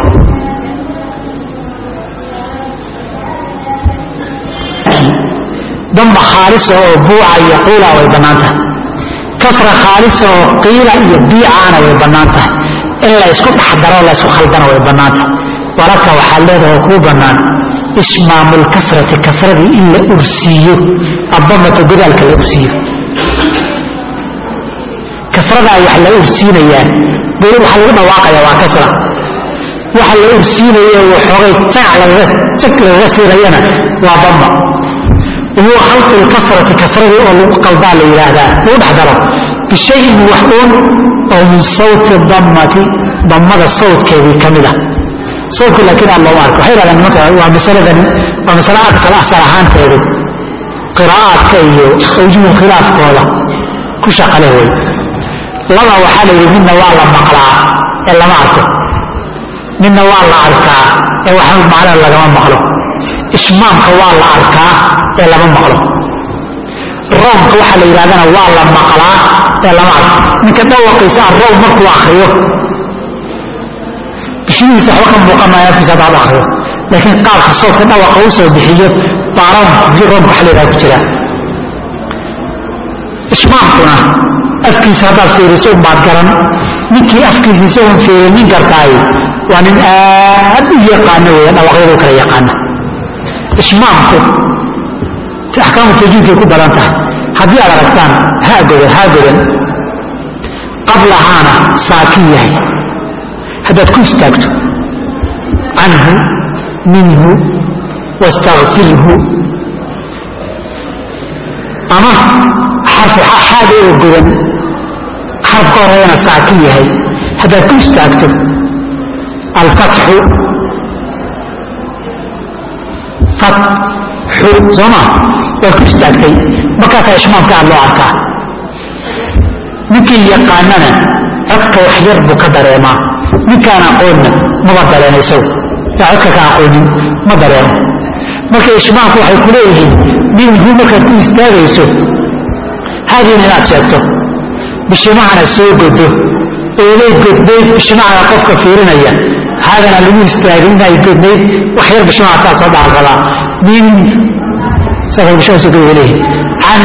damba khaalisa oo buuca iyo qiila way bannaan tahay kasra khaalisa oo qiila iyo biicaana way bannaan tahay in la ysku dhexdaroo la ysku khaldana way bannaan tahay walaka waxaa leedahay kuu bannaan ishmaamu lkasrati kasradii in la ursiiyo addamata godaalka la ursiiyo kasradaa wax la ursiinayaa bur waxaa lagu dhawaaqaya waa kasra waxa la ursiinayo waxoogay jaac lagaga jag lagaga siinayana waa damba huwa khalqu lkasrati kasradii oo lagu qaldaa la yidhaahdaa lagu dhex daro bishayin wax uun oo min sawti dammati dammada sawtkeedii ka mid ah sawtku laakiin aad looma arko waxay yidhahdaan nimanka waa masaladani waa masale aksal asal ahaanteedu qiraa'aadka iyo awjuhu khilaafkooda ku shaqale wey laba waxaa la yidhi midna waa la maqlaa ee lama arko midna waa la arkaa ee wax macno lagama maqlo ishmaamka waa la arkaa ee lama maqlo roomka waxaa la yidhahdana waa la maqlaa ee lama arko ninka dhawaqiisa arrow markuu akriyo bishimihiisa waxba ka muuqanaya afkiisa hadaad akriyo laakiin qaabka soodka dhawaqa u soo bixiyo baa roomka roomka waxa la yidhaha ku jira ishmaamkuna afkiisa haddaad fiiriso unbaad garan ninkii afkiisa isagoon fiirinin kartaay waa nin aad u yaqaano weya dhawaqyadu kala yaqaana ishmaamku axkaamu tajiidkay ku badan tahay haddii aad aragtaan haagodan haagodan qablahaana saakin yahay haddaad ku istaagto canhu minhu wastakfirhu ama xarfu xaada oo godan xaraf ka horeeyana saakin yahay haddaad ku istaagto alfatxu fatxu soo maa waad ku istaagtay markaasaa ishmaamka aad loo arkaa ninkii yaqaanana codka wax yar buu ka dareemaa ninkaan aqoonna maba dareema isagu yaa codka ka aqoonin ma dareemo marka ishmaamku waxay ku leeyihiin minhu markaad ku istaagayso haadiina inaad sheegto bishimahana soo godo ooday godnayd bishimahana qofka fiirinaya haadana lagu istaagin inay godnayd wax yar bishimaha taa soo dhaarqadaa min saasay bishimaha soo goda leeyihin can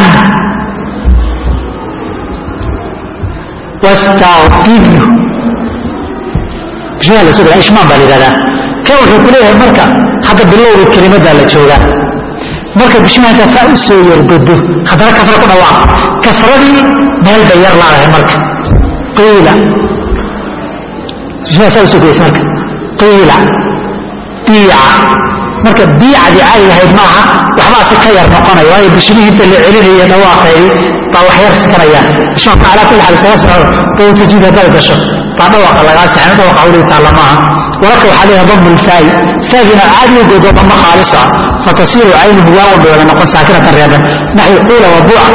wastakfirhu bishimaha la soo godaa ishmaan baa la yidhahdaa kan wuxuu ku leeyahay marka hadda bilowga kelimaddaa la joogaa marka bishimaha intaa faa u soo yargodo haddana kasra ku dhawaaq kasradii meel bay yar laadahay marka qiila bishimaha saa u soo godaysa marka qiila biica marka biicadii caadi ahayd maaha waxbaa si ka yar noqonaya waayo bishimihii inta la celinaya dhawaaqeedii baa wax yar sikanayaan bishimaha calaa kulli xaal isaga socdo oo tajiid haddaad gasho baa dhawaqa lagaa sixin dhawaqa weli taalla maaha walaka waxaa leeyahay damu lfaayi faagina caadi u godo dama khaalisa fatasiiru caynuhu waawan bay wada noqon saakinatan reeban naxwi quula wa buuca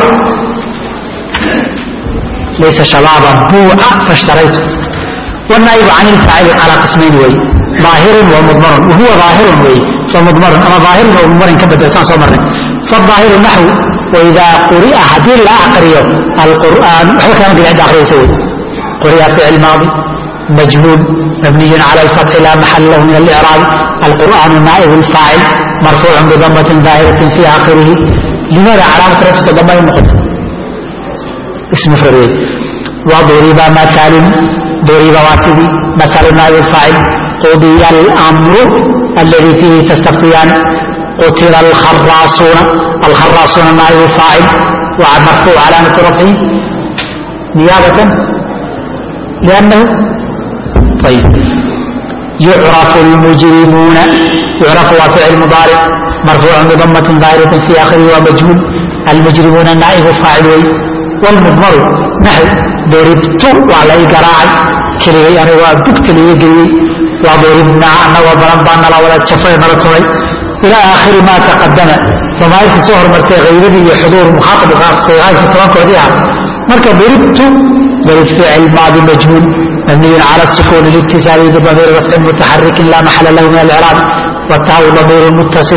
laysa shabaaban buuca fashtaraytu والنائب عن الفاعل على قسمين وي ظاهر ومضمر وهو ظاهر وي فمضمر أما ظاهر ومضمر كبد إنسان صومر فالظاهر نحو وإذا قرئ هدين لا أقريه القرآن وحو كان قد أقرأ يسوي قرئ فعل ماضي مجهول مبني على الفتح لا محل له من الإعراب القرآن نائب الفاعل مرفوع بضمة ظاهرة في آخره لماذا علامة رفع ضمة النقط اسم فرد وضرب مثال ضرب واسدي مثل نائب الفاعل قضي الأمر الذي فيه تستفتيان قتل الخراصون الخراصون نائب الفاعل ومرفوع علامة رفعه نيابة لأنه طيب يعرف المجرمون يعرف وفعل مضارع مرفوع بضمة ظاهرة في آخره ومجهول المجرمون نائب فاعل والمضمر نحو ضربت وعلي قراعي كلي يعني وبكت لي يجري وضربنا أنا وبرمبنا لا ولا تشفي مرتوي إلى آخر ما تقدم وما يكي سهر مرتي غيبه حضور مخاطب صيغاي في طبعا كوديها مركب ضربت ضرب فعل ماضي مجهول مبني على السكون الاتصالي بضمير رفع متحرك لا محل له من الاعراب والتاء ضمير متصل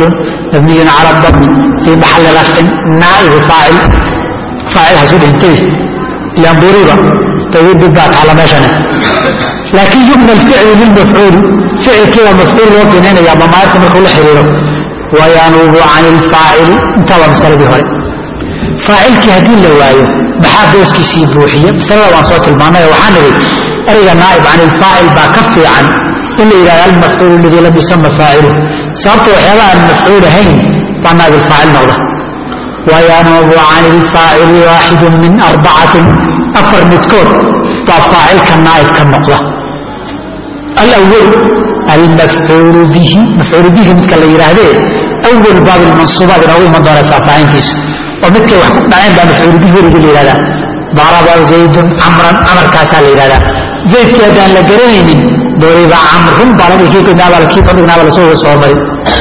mabniyun cala dami fii maxalli rafcin naa'ibu faacil faacil hasu dhintay ilaan buriba tawidid baa taala meeshane laakiin yubna alficlu lilmafcuuli ficilkiiba mafcuul loo binaynaya damaa'irka markuu la xiriiro wayanuubu can ilfaacili intaaba masaladii hore faacilkii haddii la waayo maxaa booskiisii buuxiya masalada waan soo tilmaanay waxaan nidhi ereyga naa'ib can ilfaacil baa ka fiican in la yidhahdo almafcuulu ladii lam yusama faaciluh sababta waxyaaba aan mafcuul ahayn baa naa'ib ilfaacil noqda wayanuubu can ilfaacili waaxidu min arbacatin afar midkood baa faacilka naa'ib ka noqda alawal almafcuulu bihi mafcuulu bihi midka la yidhaahdee awal baab ilmansuubaad inoogu iman doonaysaa faahintiisu oo midkay wax ku dhaceen baa mafcuulu bihi weligii la yidhahdaa daraba zaydun camran camarkaasaa la yidhahdaa zaydkii haddaan la garanaynin doriba camrun baa la dhihi kii fadhignaaba lasoo soo marin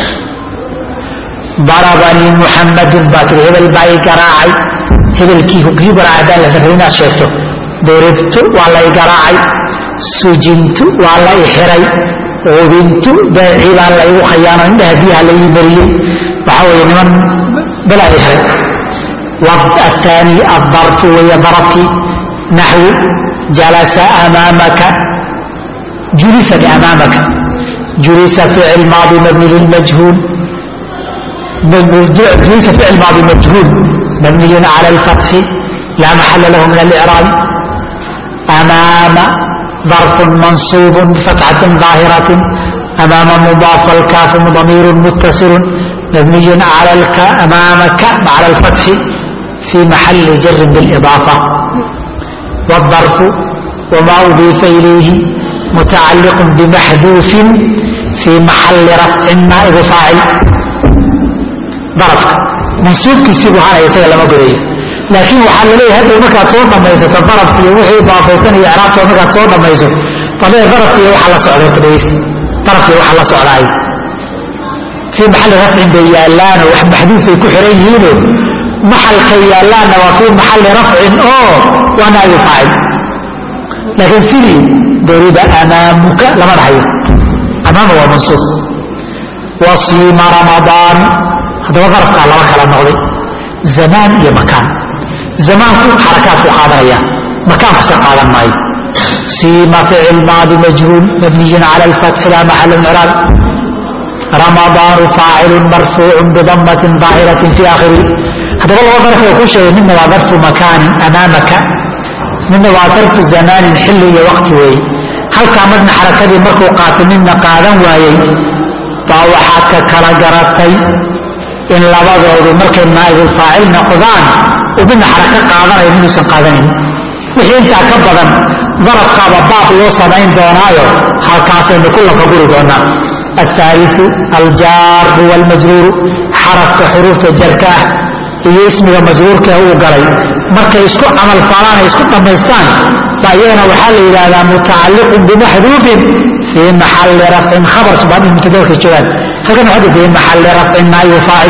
darabanii muxamadun baa tiri hebel baa i garaacay hebelkii kii garaacay haddaan la rarin inaad sheegto doribtu waa la i garaacay sujintu waa la i xiray ubintu beecii baa la igu khayaano indhaha biyaha la ii mariyey waxaa weeye niman balaa i xiray الثاني الظرف وهي ظرفي نحو جلس أمامك جلس أمامك جلس فعل ماضي مبني للمجهول جلس فعل ماضي مجهول مبني على الفتح لا محل له من الإعراب أمام ظرف منصوب بفتحة ظاهرة أمام مضاف الكاف ضمير متصل مبني على الك أمامك على الفتح في محل جر بالإضافة والظرف وما أضيف إليه متعلق بمحذوف في محل رفع نائب فاعل ظرفك منصوب كسيبه هذا يسأل لما قريه لكن وحال ليه هذا مكا تصور لما يسأل ظرف في وحي إضافة إعراب مكا تصور لما يسأل طبيعي ظرف في وحال سعودة كدويس ظرف في وحال سعودة في محل رفع بيالان ومحذوف كحريين maxalka yaalaanna waa fii maxalli rafcin oo waa naabi faacil laakiin sidii doriba amaamuka lama dhahayo amaama waa mansuub wasiima ramadaan haddaba darafkaa laba kala noqday zamaan iyo makaan zamaanku xarakaadku qaadanaya makaankuse qaadan maayo siima ficil maadi majhuul mabniyin cala alfatxi laa maxala micraab ramadaanu faacilun marfuucun bidamatin daahiratin fi aakhirihi haddaba laba darfi oo ku sheegay midna waa darfu makaanin amaamaka midna waa darfu zamaanin xilli iyo waqti weeye halkaa madna xarakadii markuu qaatay midna qaadan waayey baa waxaad ka kala garatay in labadoodu markay naa'ibulfaacil noqdaan uu midna xarako qaadanayo miduusan qaadanayn wixii intaa ka badan darafkaaba baab loo samayn doonaayo halkaasaynu ku lafa guri doonaa الثالث الجار والمجرور حرفك حروف جركاه iyo ismiga majruurka uu galay markay isku camal falaan ay isku dhammaystaan baa iyagana waxaa la yidhaahdaa mutacalliqun bimaxduufin fii maxalli rafcin khabar subaan in mutadawrka joogaan halkan waxaa fii maxalli rafcin naayu faacil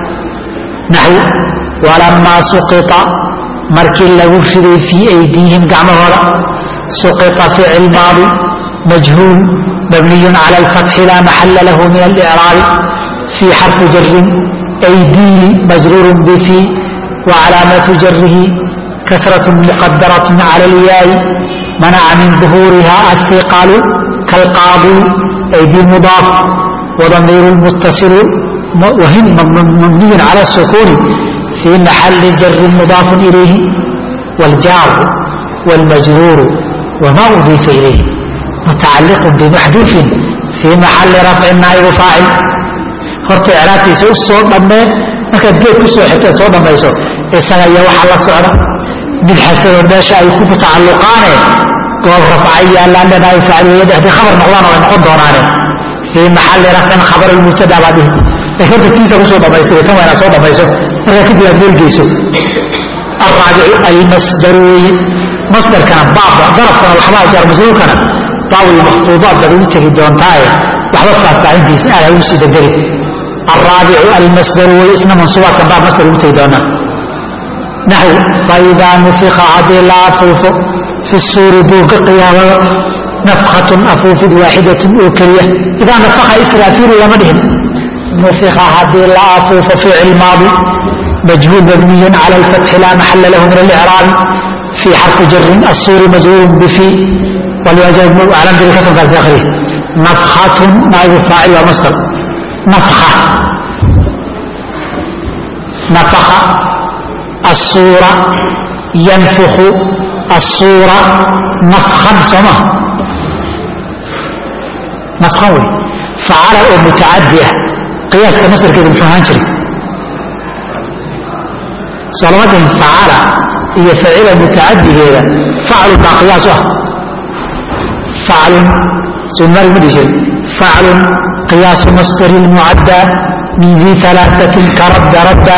naxw walamaa suqita markii lagu riday fii aydiihim gacmahooda suqita ficil maadi majhuul mabniyun cala alfatxi laa maxalla lahu min alicraabi fii xarfi jarin أيديه مجرور بفي وعلامة جره كسرة مقدرة على الياء منع من ظهورها الثقل كالقاضي أيدي مضاف وضمير المتصل وهم مبني على السكون في محل جر مضاف إليه والجار والمجرور وما أضيف إليه متعلق بمحذوف في محل رفع نائب فاعل horta icraabtiisa u soo dhammee markaad geed ku soo xigtaad soo dhammayso isaga iyo waxa la socda mid xasado meesha ay ku tacalluqaane goob rafca yaallaan dhanaayo faaciliyada haddii khabar noqdaan way noqon doonaane fii maxalli rafcin khabar almubtada baa dhihi laakiin horta kiisa kusoo dhammaystay tan waa inaad soo dhammayso markaa kadib aad meelgeyso الرابع المصدر مصدركنا بابا ضربكنا وحبا جار مجروركنا باوي المخفوضات بدو تجي دون تاي وحبا فاتحين دي سألة وسي دقري الرابع المصدر واسم منصوبات كان باب مصدر وتجي دونا نحو فإذا نفخ عبد العفوف في السور دوق قيامة نفخة أفوف واحدة أوكرية إذا نفخ إسرافيل لمدهم nufika haddii la afuufo ficil maadi majhuul mabniyun cala alfatxi laa maxala lahu min alicraabi fi xarfi jarin asuuri majhuulun bifi علامة الكسر في آخره نفخة نائب الفاعل ومصدر نفخة نفخ الصورة ينفخ الصورة نفخا سما نفخا فعل متعدية قياس مصدر كده مش هنشري صلوات فعل هي فعل متعدي كده فعل قياسه فعل سنر مدشر فعل قياس مصدر المعدى من ذي ثلاثة كرد رد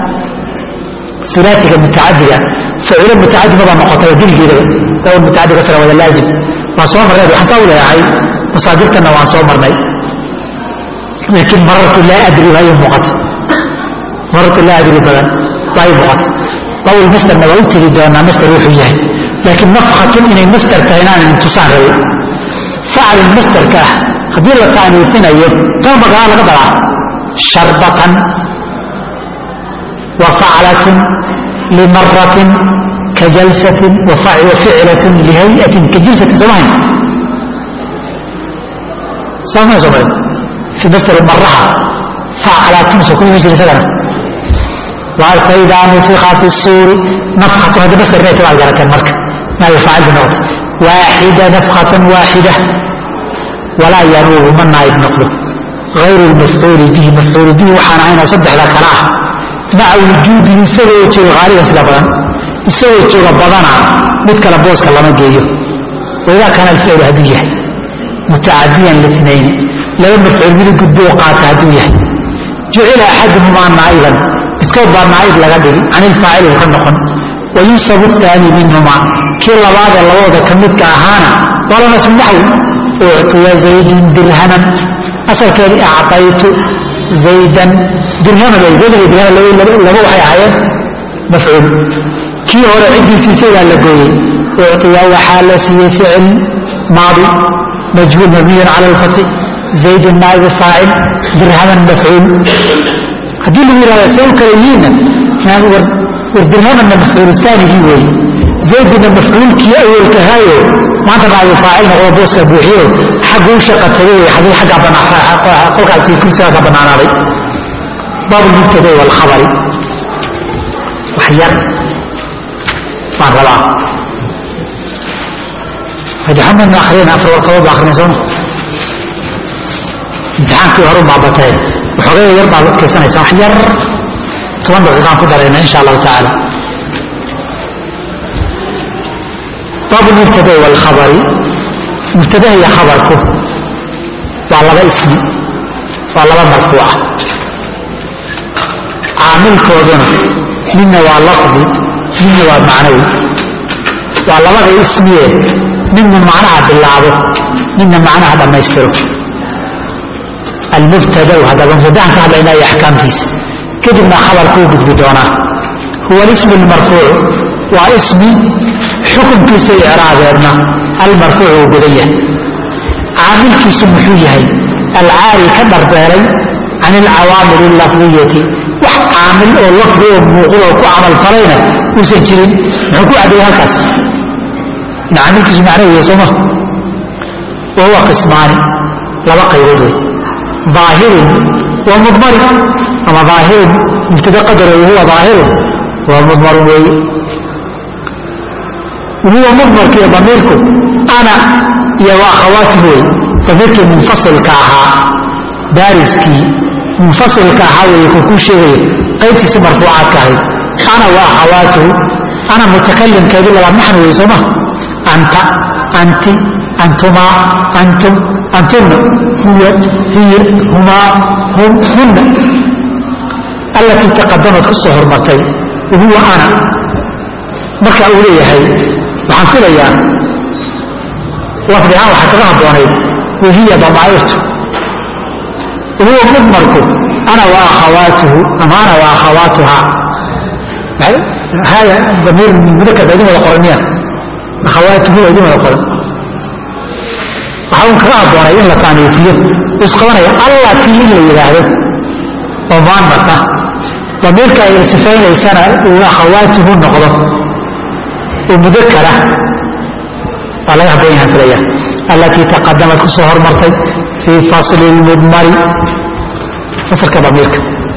ثلاثة متعددة فعل متعدد مضى مقاطع دل كده لو المتعدد كسر ولا لازم ما صوم مرة حساب ولا هاي مصادرتنا ما صوم مرة لكن مرة لا أدري هاي مقاطع مرة لا أدري بلد هاي مقاطع لو المستر ما قلت لي ده مستر وحيه لكن نفخة إن المستر كهنان انتصار فعل المستر كه haddii la taaniisinayo tan magaca laga dalaa sharbatan wa faclatun limaratin ka jalsatin wa ficlatun lihayatin ka jilsatin soomahayn saama soomali fi mastar maraha faclatun soo kuma jira isagana فإذا نفخ في الصور نفخة هذا بس الرأي تبع الجركان مركب ما يفعل بنقط واحدة نفخة واحدة ولا ينوب من نائب نقضه غير المفعول به مفعول به وحان عين صدح ذا كلاه مع وجوده سوى يتشوى غالبا سلا بدن سوى يتشوى بدنا مثل لبوسك الله مجيه وإذا كان الفعل هدوية متعديا لاثنين لو مفعول به قد وقعت هدوية جعل أحدهما نائبا اسكوب نائب لغدري عن الفاعل وكنقن وينصب الثاني منهما كلا بعض الله كمدك أهانا ولا نسمحه أعطي زيد درهما أصل كان أعطيت زيدا درهما زيد درهما لو وحي عيب مفعول كي هو عندي سيسير لقوي أعطي وحال سي فعل ماضي مجهول مبني على الفتح زيد نائب فاعل درهما مفعول هذه اللي يرى سوى كريمين ودرهما المفعول الثاني هو زيد المفعول كي أول كهايو maanta baa faacil noqdo booska buuxiyo xaggu u shaqa tagay xaguu xagga banaa qolkaasi kursigaasa banaanaaday baabu mubtada walkhabari wax yar baan rabaa hadi xamadna akhriyana afar warqadood baa akhrina sooma imtixaankii horu baa batee waxoogay yar baad adkaysanaysaa wax yar toban daqiiqaan ku darayna insha allahu tacaala باب المبتدا والخبر مبتدا هي خبرك وعلى اسم وعلى مرفوعة عامل كودنا منا واللفظ منا والمعنوي وعلى وضع اسمية منا معناها بالله منا معناها لما يستره المبتدا وهذا المبتدا هذا إلى أحكام تيس كدبنا خبر كوبد بدونه هو الاسم المرفوع واسمي xukunkiisa icraabeedna almarfuuc uu gudan yahay caamilkiisu muxuu yahay alcaari ka dharbeelay can alcawaamil allafdiyati wax caamil oo lafdi oo muuqdo oo ku camalfalayna uusan jirin muxuu ku caddeeyey halkaas caamilkiisu macnahu yahay sooma wa huwa qismaani laba qaybood wey daahirun wa mudmarin ama daahirun mubtada qadaro wahuwa daahirun waa mudmarun weeye وهو مضمر كي ضميركم أنا يا وأخواتي بوي ضميرك منفصل كاها بارزكي منفصل كاها ويكوكو شوي قيبتي سمرفوعات كاهي أنا وأخواته أنا متكلم كذي لما نحن ويسمه أنت أنت أنتما أنتم أنتن هو هي هما هم هن التي تقدمت الصهر مرتين وهو أنا marka uu leeyahay waxaan filayaa lafdi ahaan waxaa kaga habboonayd wahiya damaa'irtu huwa mudmarku ana wa akhawaatuhu ama ana wa akhawaatuha hada damiir mudakar baa idin wada qoran miya akhawaatuhu baa idin wada qoran waxaa un kaga habboonay in la taaniifiyo uu isqabanaya allatii in la yidhaahdo oo muanata damiirka ay sifaynaysana uu akhawaatuhu noqdo oo mudakara waa laga haboon yahan filaya allatii taqadamad ku soo hormartay fii fasli lmudmari fasalka damiirka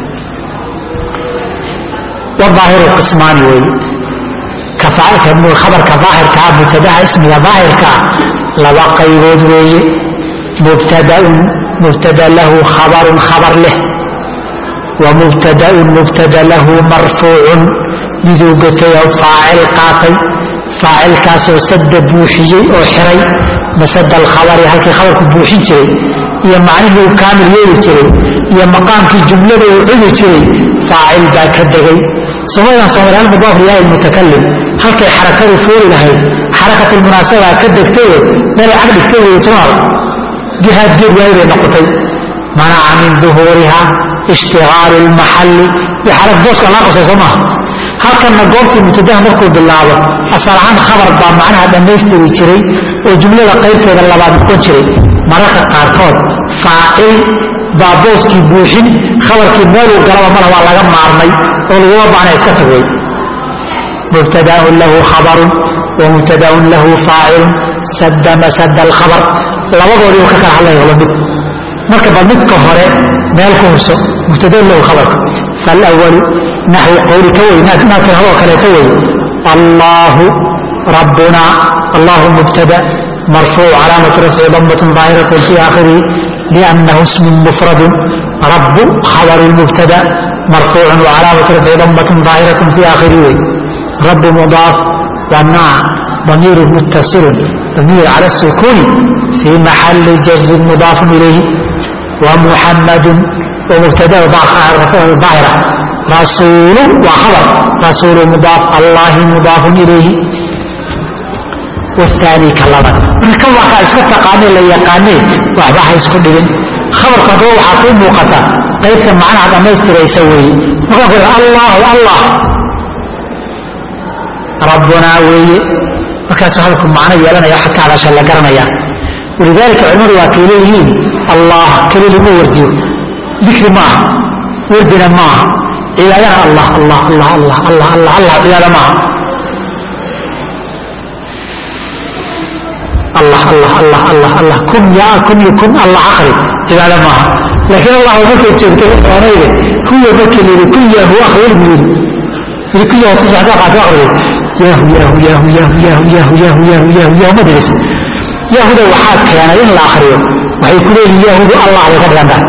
wadaahiru qismaani weeye khabarka daahirkaa mubtadaha ismiga daahirkaa laba qaybood weeye mubtadaun mubtada lahu khabarun khabar leh wa mubtadaun mubtada lahu marfuucun miduu gotay oo faacil qaatay faacilkaasoo sadda buuxiyey oo xiray masada alkhabari halkii khabarku buuxin jiray iyo macnihii uu kaamil yeeli jiray iyo maqaamkii jumlada uu cudi jiray faacil baa ka degay somadan soomaliyaal mudaaf liyahi mutakalim halkay xarakadu fooli lahayd xarakatulmunaasabaa ka degtayo meelay cag dhigtay wey somaal jihaad geed waayi bay noqotay manaca min duhuuriha ishtigaali lmaxalli iyo xarag booska laa qosay soo maaha halkanna goobtii mubtadaha markuu bilaabo asal ahaan khabar baa macnaha dhammaystiri jiray oo jumlada qaybteeda labaad noqon jiray mararka qaarkood faacil baa booskii buuxin khabarkii meeluu galaba mala waa laga maarmay oo laguma baana iska tagway mubtadaun lahu khabarun wa mubtadaun lahu faacilun sadda masada alkhabar labadoodiibu ka kala hadlaya la mid marka bal midka hore meel ku hubso mubtadaun lahu khabarka faalawalu naxwi qowli ka wey naa tirahadoo kaleeta wey allaahu rabbuna allahu mubtada marfuuc calaamatu rafci damatun daahiratu fi aakhirihi liannahu ismun mufradun rabu khabaru lmubtada marfuucun wacalaamatu rafci damatun daahiratu fi aakhirihi wey rabu mudaaf wanaa damiiru muttasilun damiir cala sukuuni fii maxali jarin mudaafun ilayhi wamuxamadun wmubtada daahira rasuulu waa khabar rasuulu mudaaf allahi mudaafun ilayhi waani ka laban marka kan waa kaa iska taqaanee la yaqaanee waxba ha isku dhibin khabarku haddaba waxaa kuu muuqata qaybta macnaha dhammaystiraysa weeye markaan ku allahu allah rabbunaa weeye markaasu hadalku macno yeelanaya waxaad ka hadasha la garanaya walidaalika culimmadu waa kay leeyihiin allah keli lama wardiyo dikri ma aha wardina ma aha cibaadana allah allah allah allah allah allah allah cibaada ma aha allah allah allah allah allah kun yaa kun iyo kun allah aqri cibaada ma aha laakiin allah markay joogto oonayde kuwa markii layidhi kun yahu aqri ilmu yidhi yidhi kun yahu tusbax kaa qaata aqri yahu yahu yahu yahu yahu yahu yahu yahu yahu yahu ma dirisa yahuda waxaa keenay in la akriyo waxay ku leeyihin yahudu allah bay ka dhigan tahay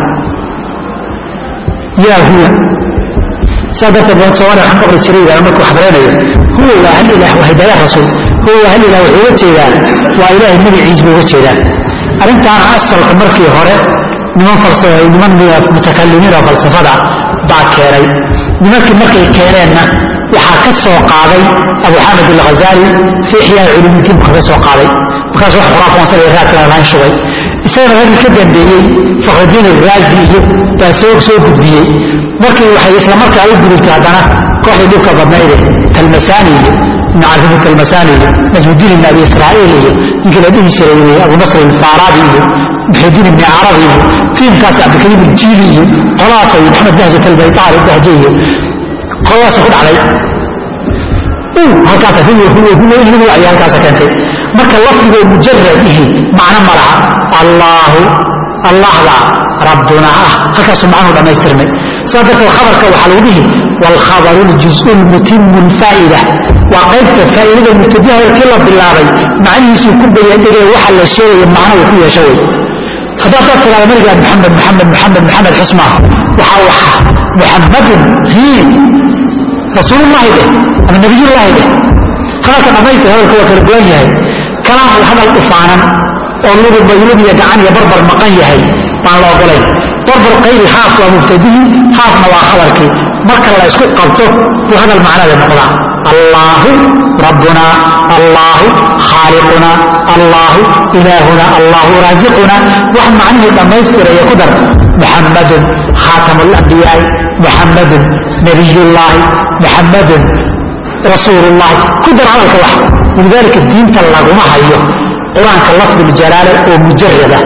yahuda saa darteed baan soomaaliya waxaan qabri jiray yidhahda markuu xabreynayo huwa waa hal ilaah waa hidaaya rasuul huwa waa hal ilaah wuxuu uga jeedaa waa ilaahay magaciis buu uga jeedaa arrintaana asalka markii hore niman falsafa niman mutakalimiin oo falsafada baa keenay nimankii markay keeneenna waxaa ka soo qaaday abu xamed alghazali fii ixyaa culumidiin buu kaga soo qaaday markaas wax khuraafaansanaya raadkana laan shugay isagana raggii ka dambeeyey fakhrudiin alraazi iyo baa soo soo gudbiyey markii waxay isla markaa u gudubtay haddana kooxdii dhibka badnayde kalmasaani iyo ibnu carfin kalmasaani iyo najmudiin ibn abi israa'iil iyo ninkii la dhihi jiray abu nasr alfaarabi iyo muxidiin ibni carabi iyo tiimkaas cabdilkariim aljiili iyo qolaas iyo maxamed bahjat albaytaari bahje iyo qoladaas ku dhacday halkaas huwa huwa huwa in lagu wacyo halkaasa keentay marka lafdigoo mujaradihi macno ma laha allaahu allahda rabbuna ah halkaasuu macnuhu dhammaystirmay saa darteed khabarka waxaa lagu dhihi waalkhabaru ljuz'u lmutimu lfaa'ida waa qaybta faa'iidada mubtadiha horkii la bilaabay macnihiisuu ku bayandhigay waxa la sheegaya macno uu ku yeesho wey haddaad dad tiraada marigaa maxamed maxamed maxamed maxamed xusma waxaa waxa muxammadun hiin rasuulullahi dheh ama nabiyullaahi dheh hadalka dhammaystir hadalka waa kala gowan yahay kalaam hadal dhufaanan oo lugub lug iyo gacan iyo barbar maqan yahay baan la ogolayn barbar qaybi haaf waa mubtadihi haafna waa khabarkii marka la isku qabto buu hadal macnada noqdaa allaahu rabbuna allaahu khaaliquna allaahu ilaahuna allaahu raasiquna wax macnihii dhammaystiraya ku dar muxammadun khaatamu lambiyaai muxammadun nabiyullaahi muxammadun rasuulullahi ku dar hadalka wax walidaalika diinta laguma hayo qur-aanka lafduljalaala oo mujarada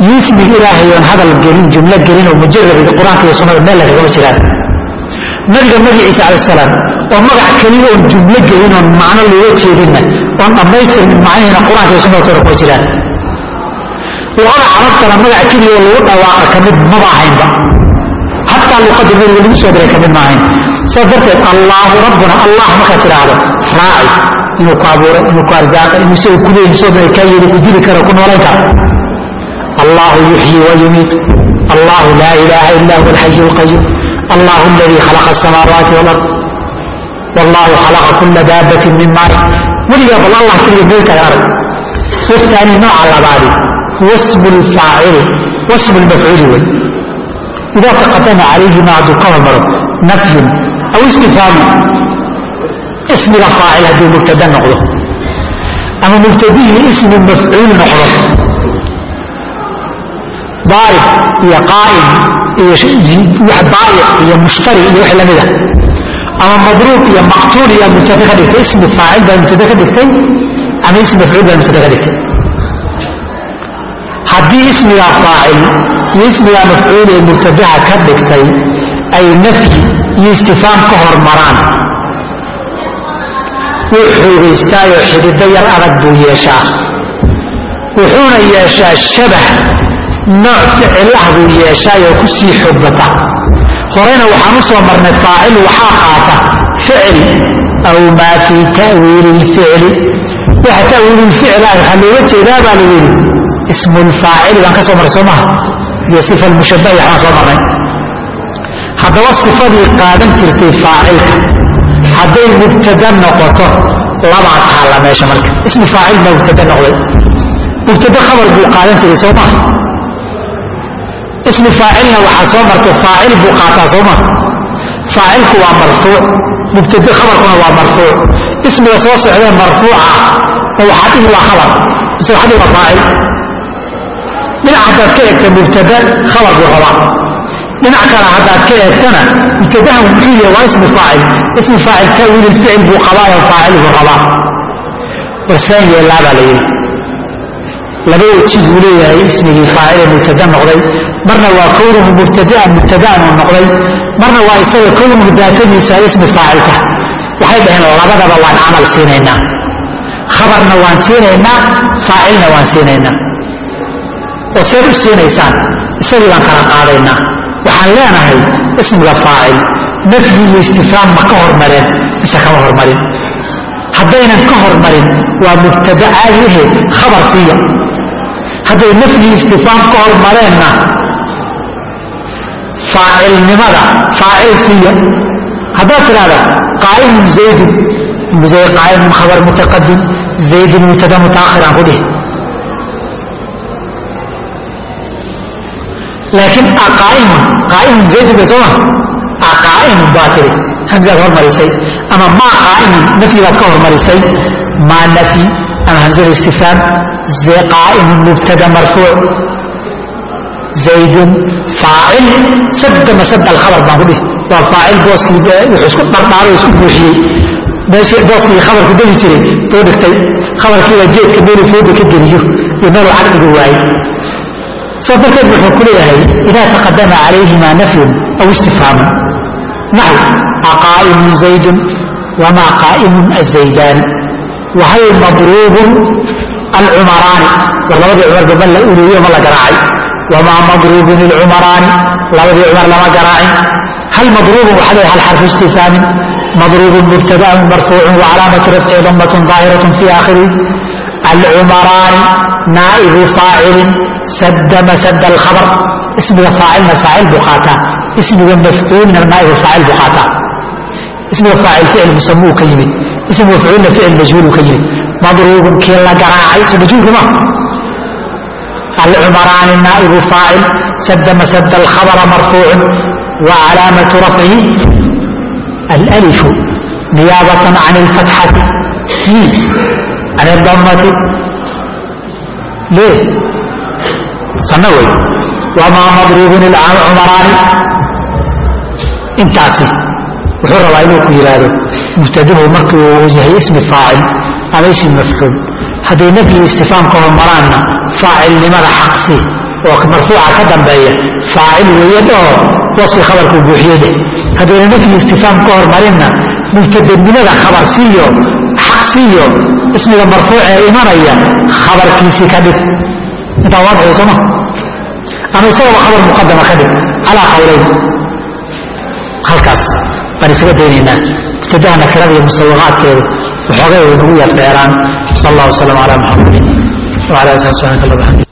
iyo ismiga ilaahay oon hadal gelin jumlo gelin oo mujarabida qur-aanka iyo sunnada meel lagagama jiraan nabiga magaciisa cala salaam oo magac keliya oon jumlo gelin oon macno looga jeedinna oon dhammaystirmin macnihiina qur-aanka iyo sunnada toona kuma jiraan luqada carabtana magac keliya oo lagu dhawaaqa ka mid maba ahaynba xataa luqadda nabiga lagu soo diray ka mid ma ahayn saas darteed allaahu rabbuna allah markaad tidhaahdo raaci inuu ku abuuray inuu ku arsaaqay inuu isaga ku leeyihi soo dira kaa yeeli ku dili kara ku noolayn kara allahu yuxyi wa yumiit allahu laa ilaaha illa huwa alxayu alqayuum allahu aladii khalaqa asamaawaati walard wallahu khalaqa kula daabatin min maain weligaa bal allah keliya meelkaaga arag waftaani nooca labaadi huwa smu lfaacili wasmu lmafcuuli wey idaa taqadama calayhima hadduu ka hormaro nafyun aw istifhaamu ismiga faacil hadduu mubtada noqdo ama mubtadihii ismi mafcuul noqdo daarib iyo qaa'im iyo baayic iyo mushtari iyo wix lamida ama madruub iyo maqtuul iyo mubtada ka dhigtay ismi faacil baa mubtada ka dhigtay ama ismi mafcuul baa mubtada ka dhigtay haddii ismigaa faacil iyo ismigaa mafcuul ee mubtadaha ka dhigtay ay nafyi iyo istifaam ka hormaraan wuu xoogaystaayoo xidhido yar adag buu yeeshaa wuxuuna yeeshaa shabax nooc ficil ah buu yeeshaayoo ku sii xoog bata horeyna waxaan u soo marnay faacil waxaa qaata ficil aw maa fii ta'wiili lficli waxa ta'wiilulficil ah waxaa looga jeedaa baa lagu yidhi ismulfaacili baan ka soo marray soo maha iyo sifa lmushabahi waxbaan soo marnay haddaba sifadii qaadan jirtay faacilka hadday mubtada noqoto labaa taalla meesha marka ismi faacil baa mubtada noqday mubtada khabar buu qaadan jiray soo maha ismi faacilna waxaa soo martay faacil buu qaataa soo maha faacilku waa marfuuc mubtada khabarkuna waa marfuuc ismiga soo socdee marfuuca ah oo waxaa dhihi waa khabar mise waxaa dhihi waa faacil dhinac haddaad ka eegta mubtada khabar buu rabaa dhinac kale haddaad ka eegtana mubtadahan muxuu yahay waa ismi faacil ismi faacil ta'wiil ficil buu qabaayo faacil buu rabaa warsaan yeellaa baa la yidhi laba weji buu leeyahay ismigii faacile mubtada noqday marna waa kownuhu mubtadaan mubtadaan uu noqday marna waa isaga kownuhu daatadiisa ismi faacilka waxay dhaheen labadaba waan camal siinaynaa khabarna waan siinaynaa faacilna waan siinaynaa oo seed u siinaysaan isagii baan kala qaadaynaa waxaan leenahay ismiga faacil nafyi iyo istifhaam ma ka hormareen mise kama hormarin haddaynan ka hormarin waa mubtada caadi ahe khabar siiya hadday nafyi istifhaam ka hormareenna faacilnimada faacil siiya haddaad tidhahda qaa'imun zaydun qaa'imun khabar mutaqadim zaydun mubtada mutaakhir aan ku dhihi laakiin aqaa'imun qaa'imun zaydun bay sooma aqaa'imun baa tiri hamzaad hormarisay ama maa qaa'imun nafyi baad ka hormarisay maa nafyi ama hamzada istifhaam qaa'imun mubtada marfuuc zaydun faacil sadda masada alkhabar baan ku dhihi waa faacil booskii wuxuu isku dhardhaaro isku buuxiyey meeshii booskii khabarku degi jiray buu dhigtay khabarkii waa geedka meeluu fooda ka geliyo iyo meeluu caqdigu waayey saa darteed wuxuu ku leeyahay idaa taqadama calayhima nafyun aw istifhaamun naxw aqaa'imun zaydun wamaa qaa'imun azaydaani wahay madruubun alcumaraani war labadii cumar baba la uleeyo ma la garaacay wamaa madruubun ilcumaraani labadii cumar lama garaacin hal madruubun waxaa leeyahay hal xarfu istifhaamin madruubun mubtadaun marfuucun wacalaamatu rafcihi damatun daahiratun fi aakhirihi alcumaraani naa'ibu faacilin sadda masada alkhabar ismiga faacilna faacil buu qaataa ismiga mafcuulna naa'ibu faacil buu qaataa ismiga faacil ficil musamuu ka yimid ismiga mafcuulna ficil majhuuluu ka yimid madruubun kii la garaacay soo majhuulka ma alcumaraani naa'ibu faacil sadda masada alkhabara marfuucun wa calaamatu rafcihi alalifu niyaabatan can alfatxati can aldamati lيه sanno wey wamaa madruubun ilcumaraani intaasi wuxuu rabaa inuu ku yidhaahdo mubtadahu markii uu yahay ismi faacil ama ismi mafcuul hadday nafyi istifaam ka hormaraanna faacilnimada xaqsi oo marfuuca ka dambeeya faacil weeye dhoo waskii khabarkuu buuxiye dheh haddayna nafyi istifaam ka hormarinna mubtadamilada khabar siiyo xaq siiyo ismiga marfuuc ee imanaya khabarkiisii ka dhig intaa waadxay sooma ama isagaba khabar muqadama ka dhig calaa qawlayn halkaas baan isaga daynaynaa ibtidaha nakirada iyo musawaqaadkeedu waxoogay way nagu yar dheeraan sal allah wasalam calaa muxamadin wala ali sal subxanak allah bxamdi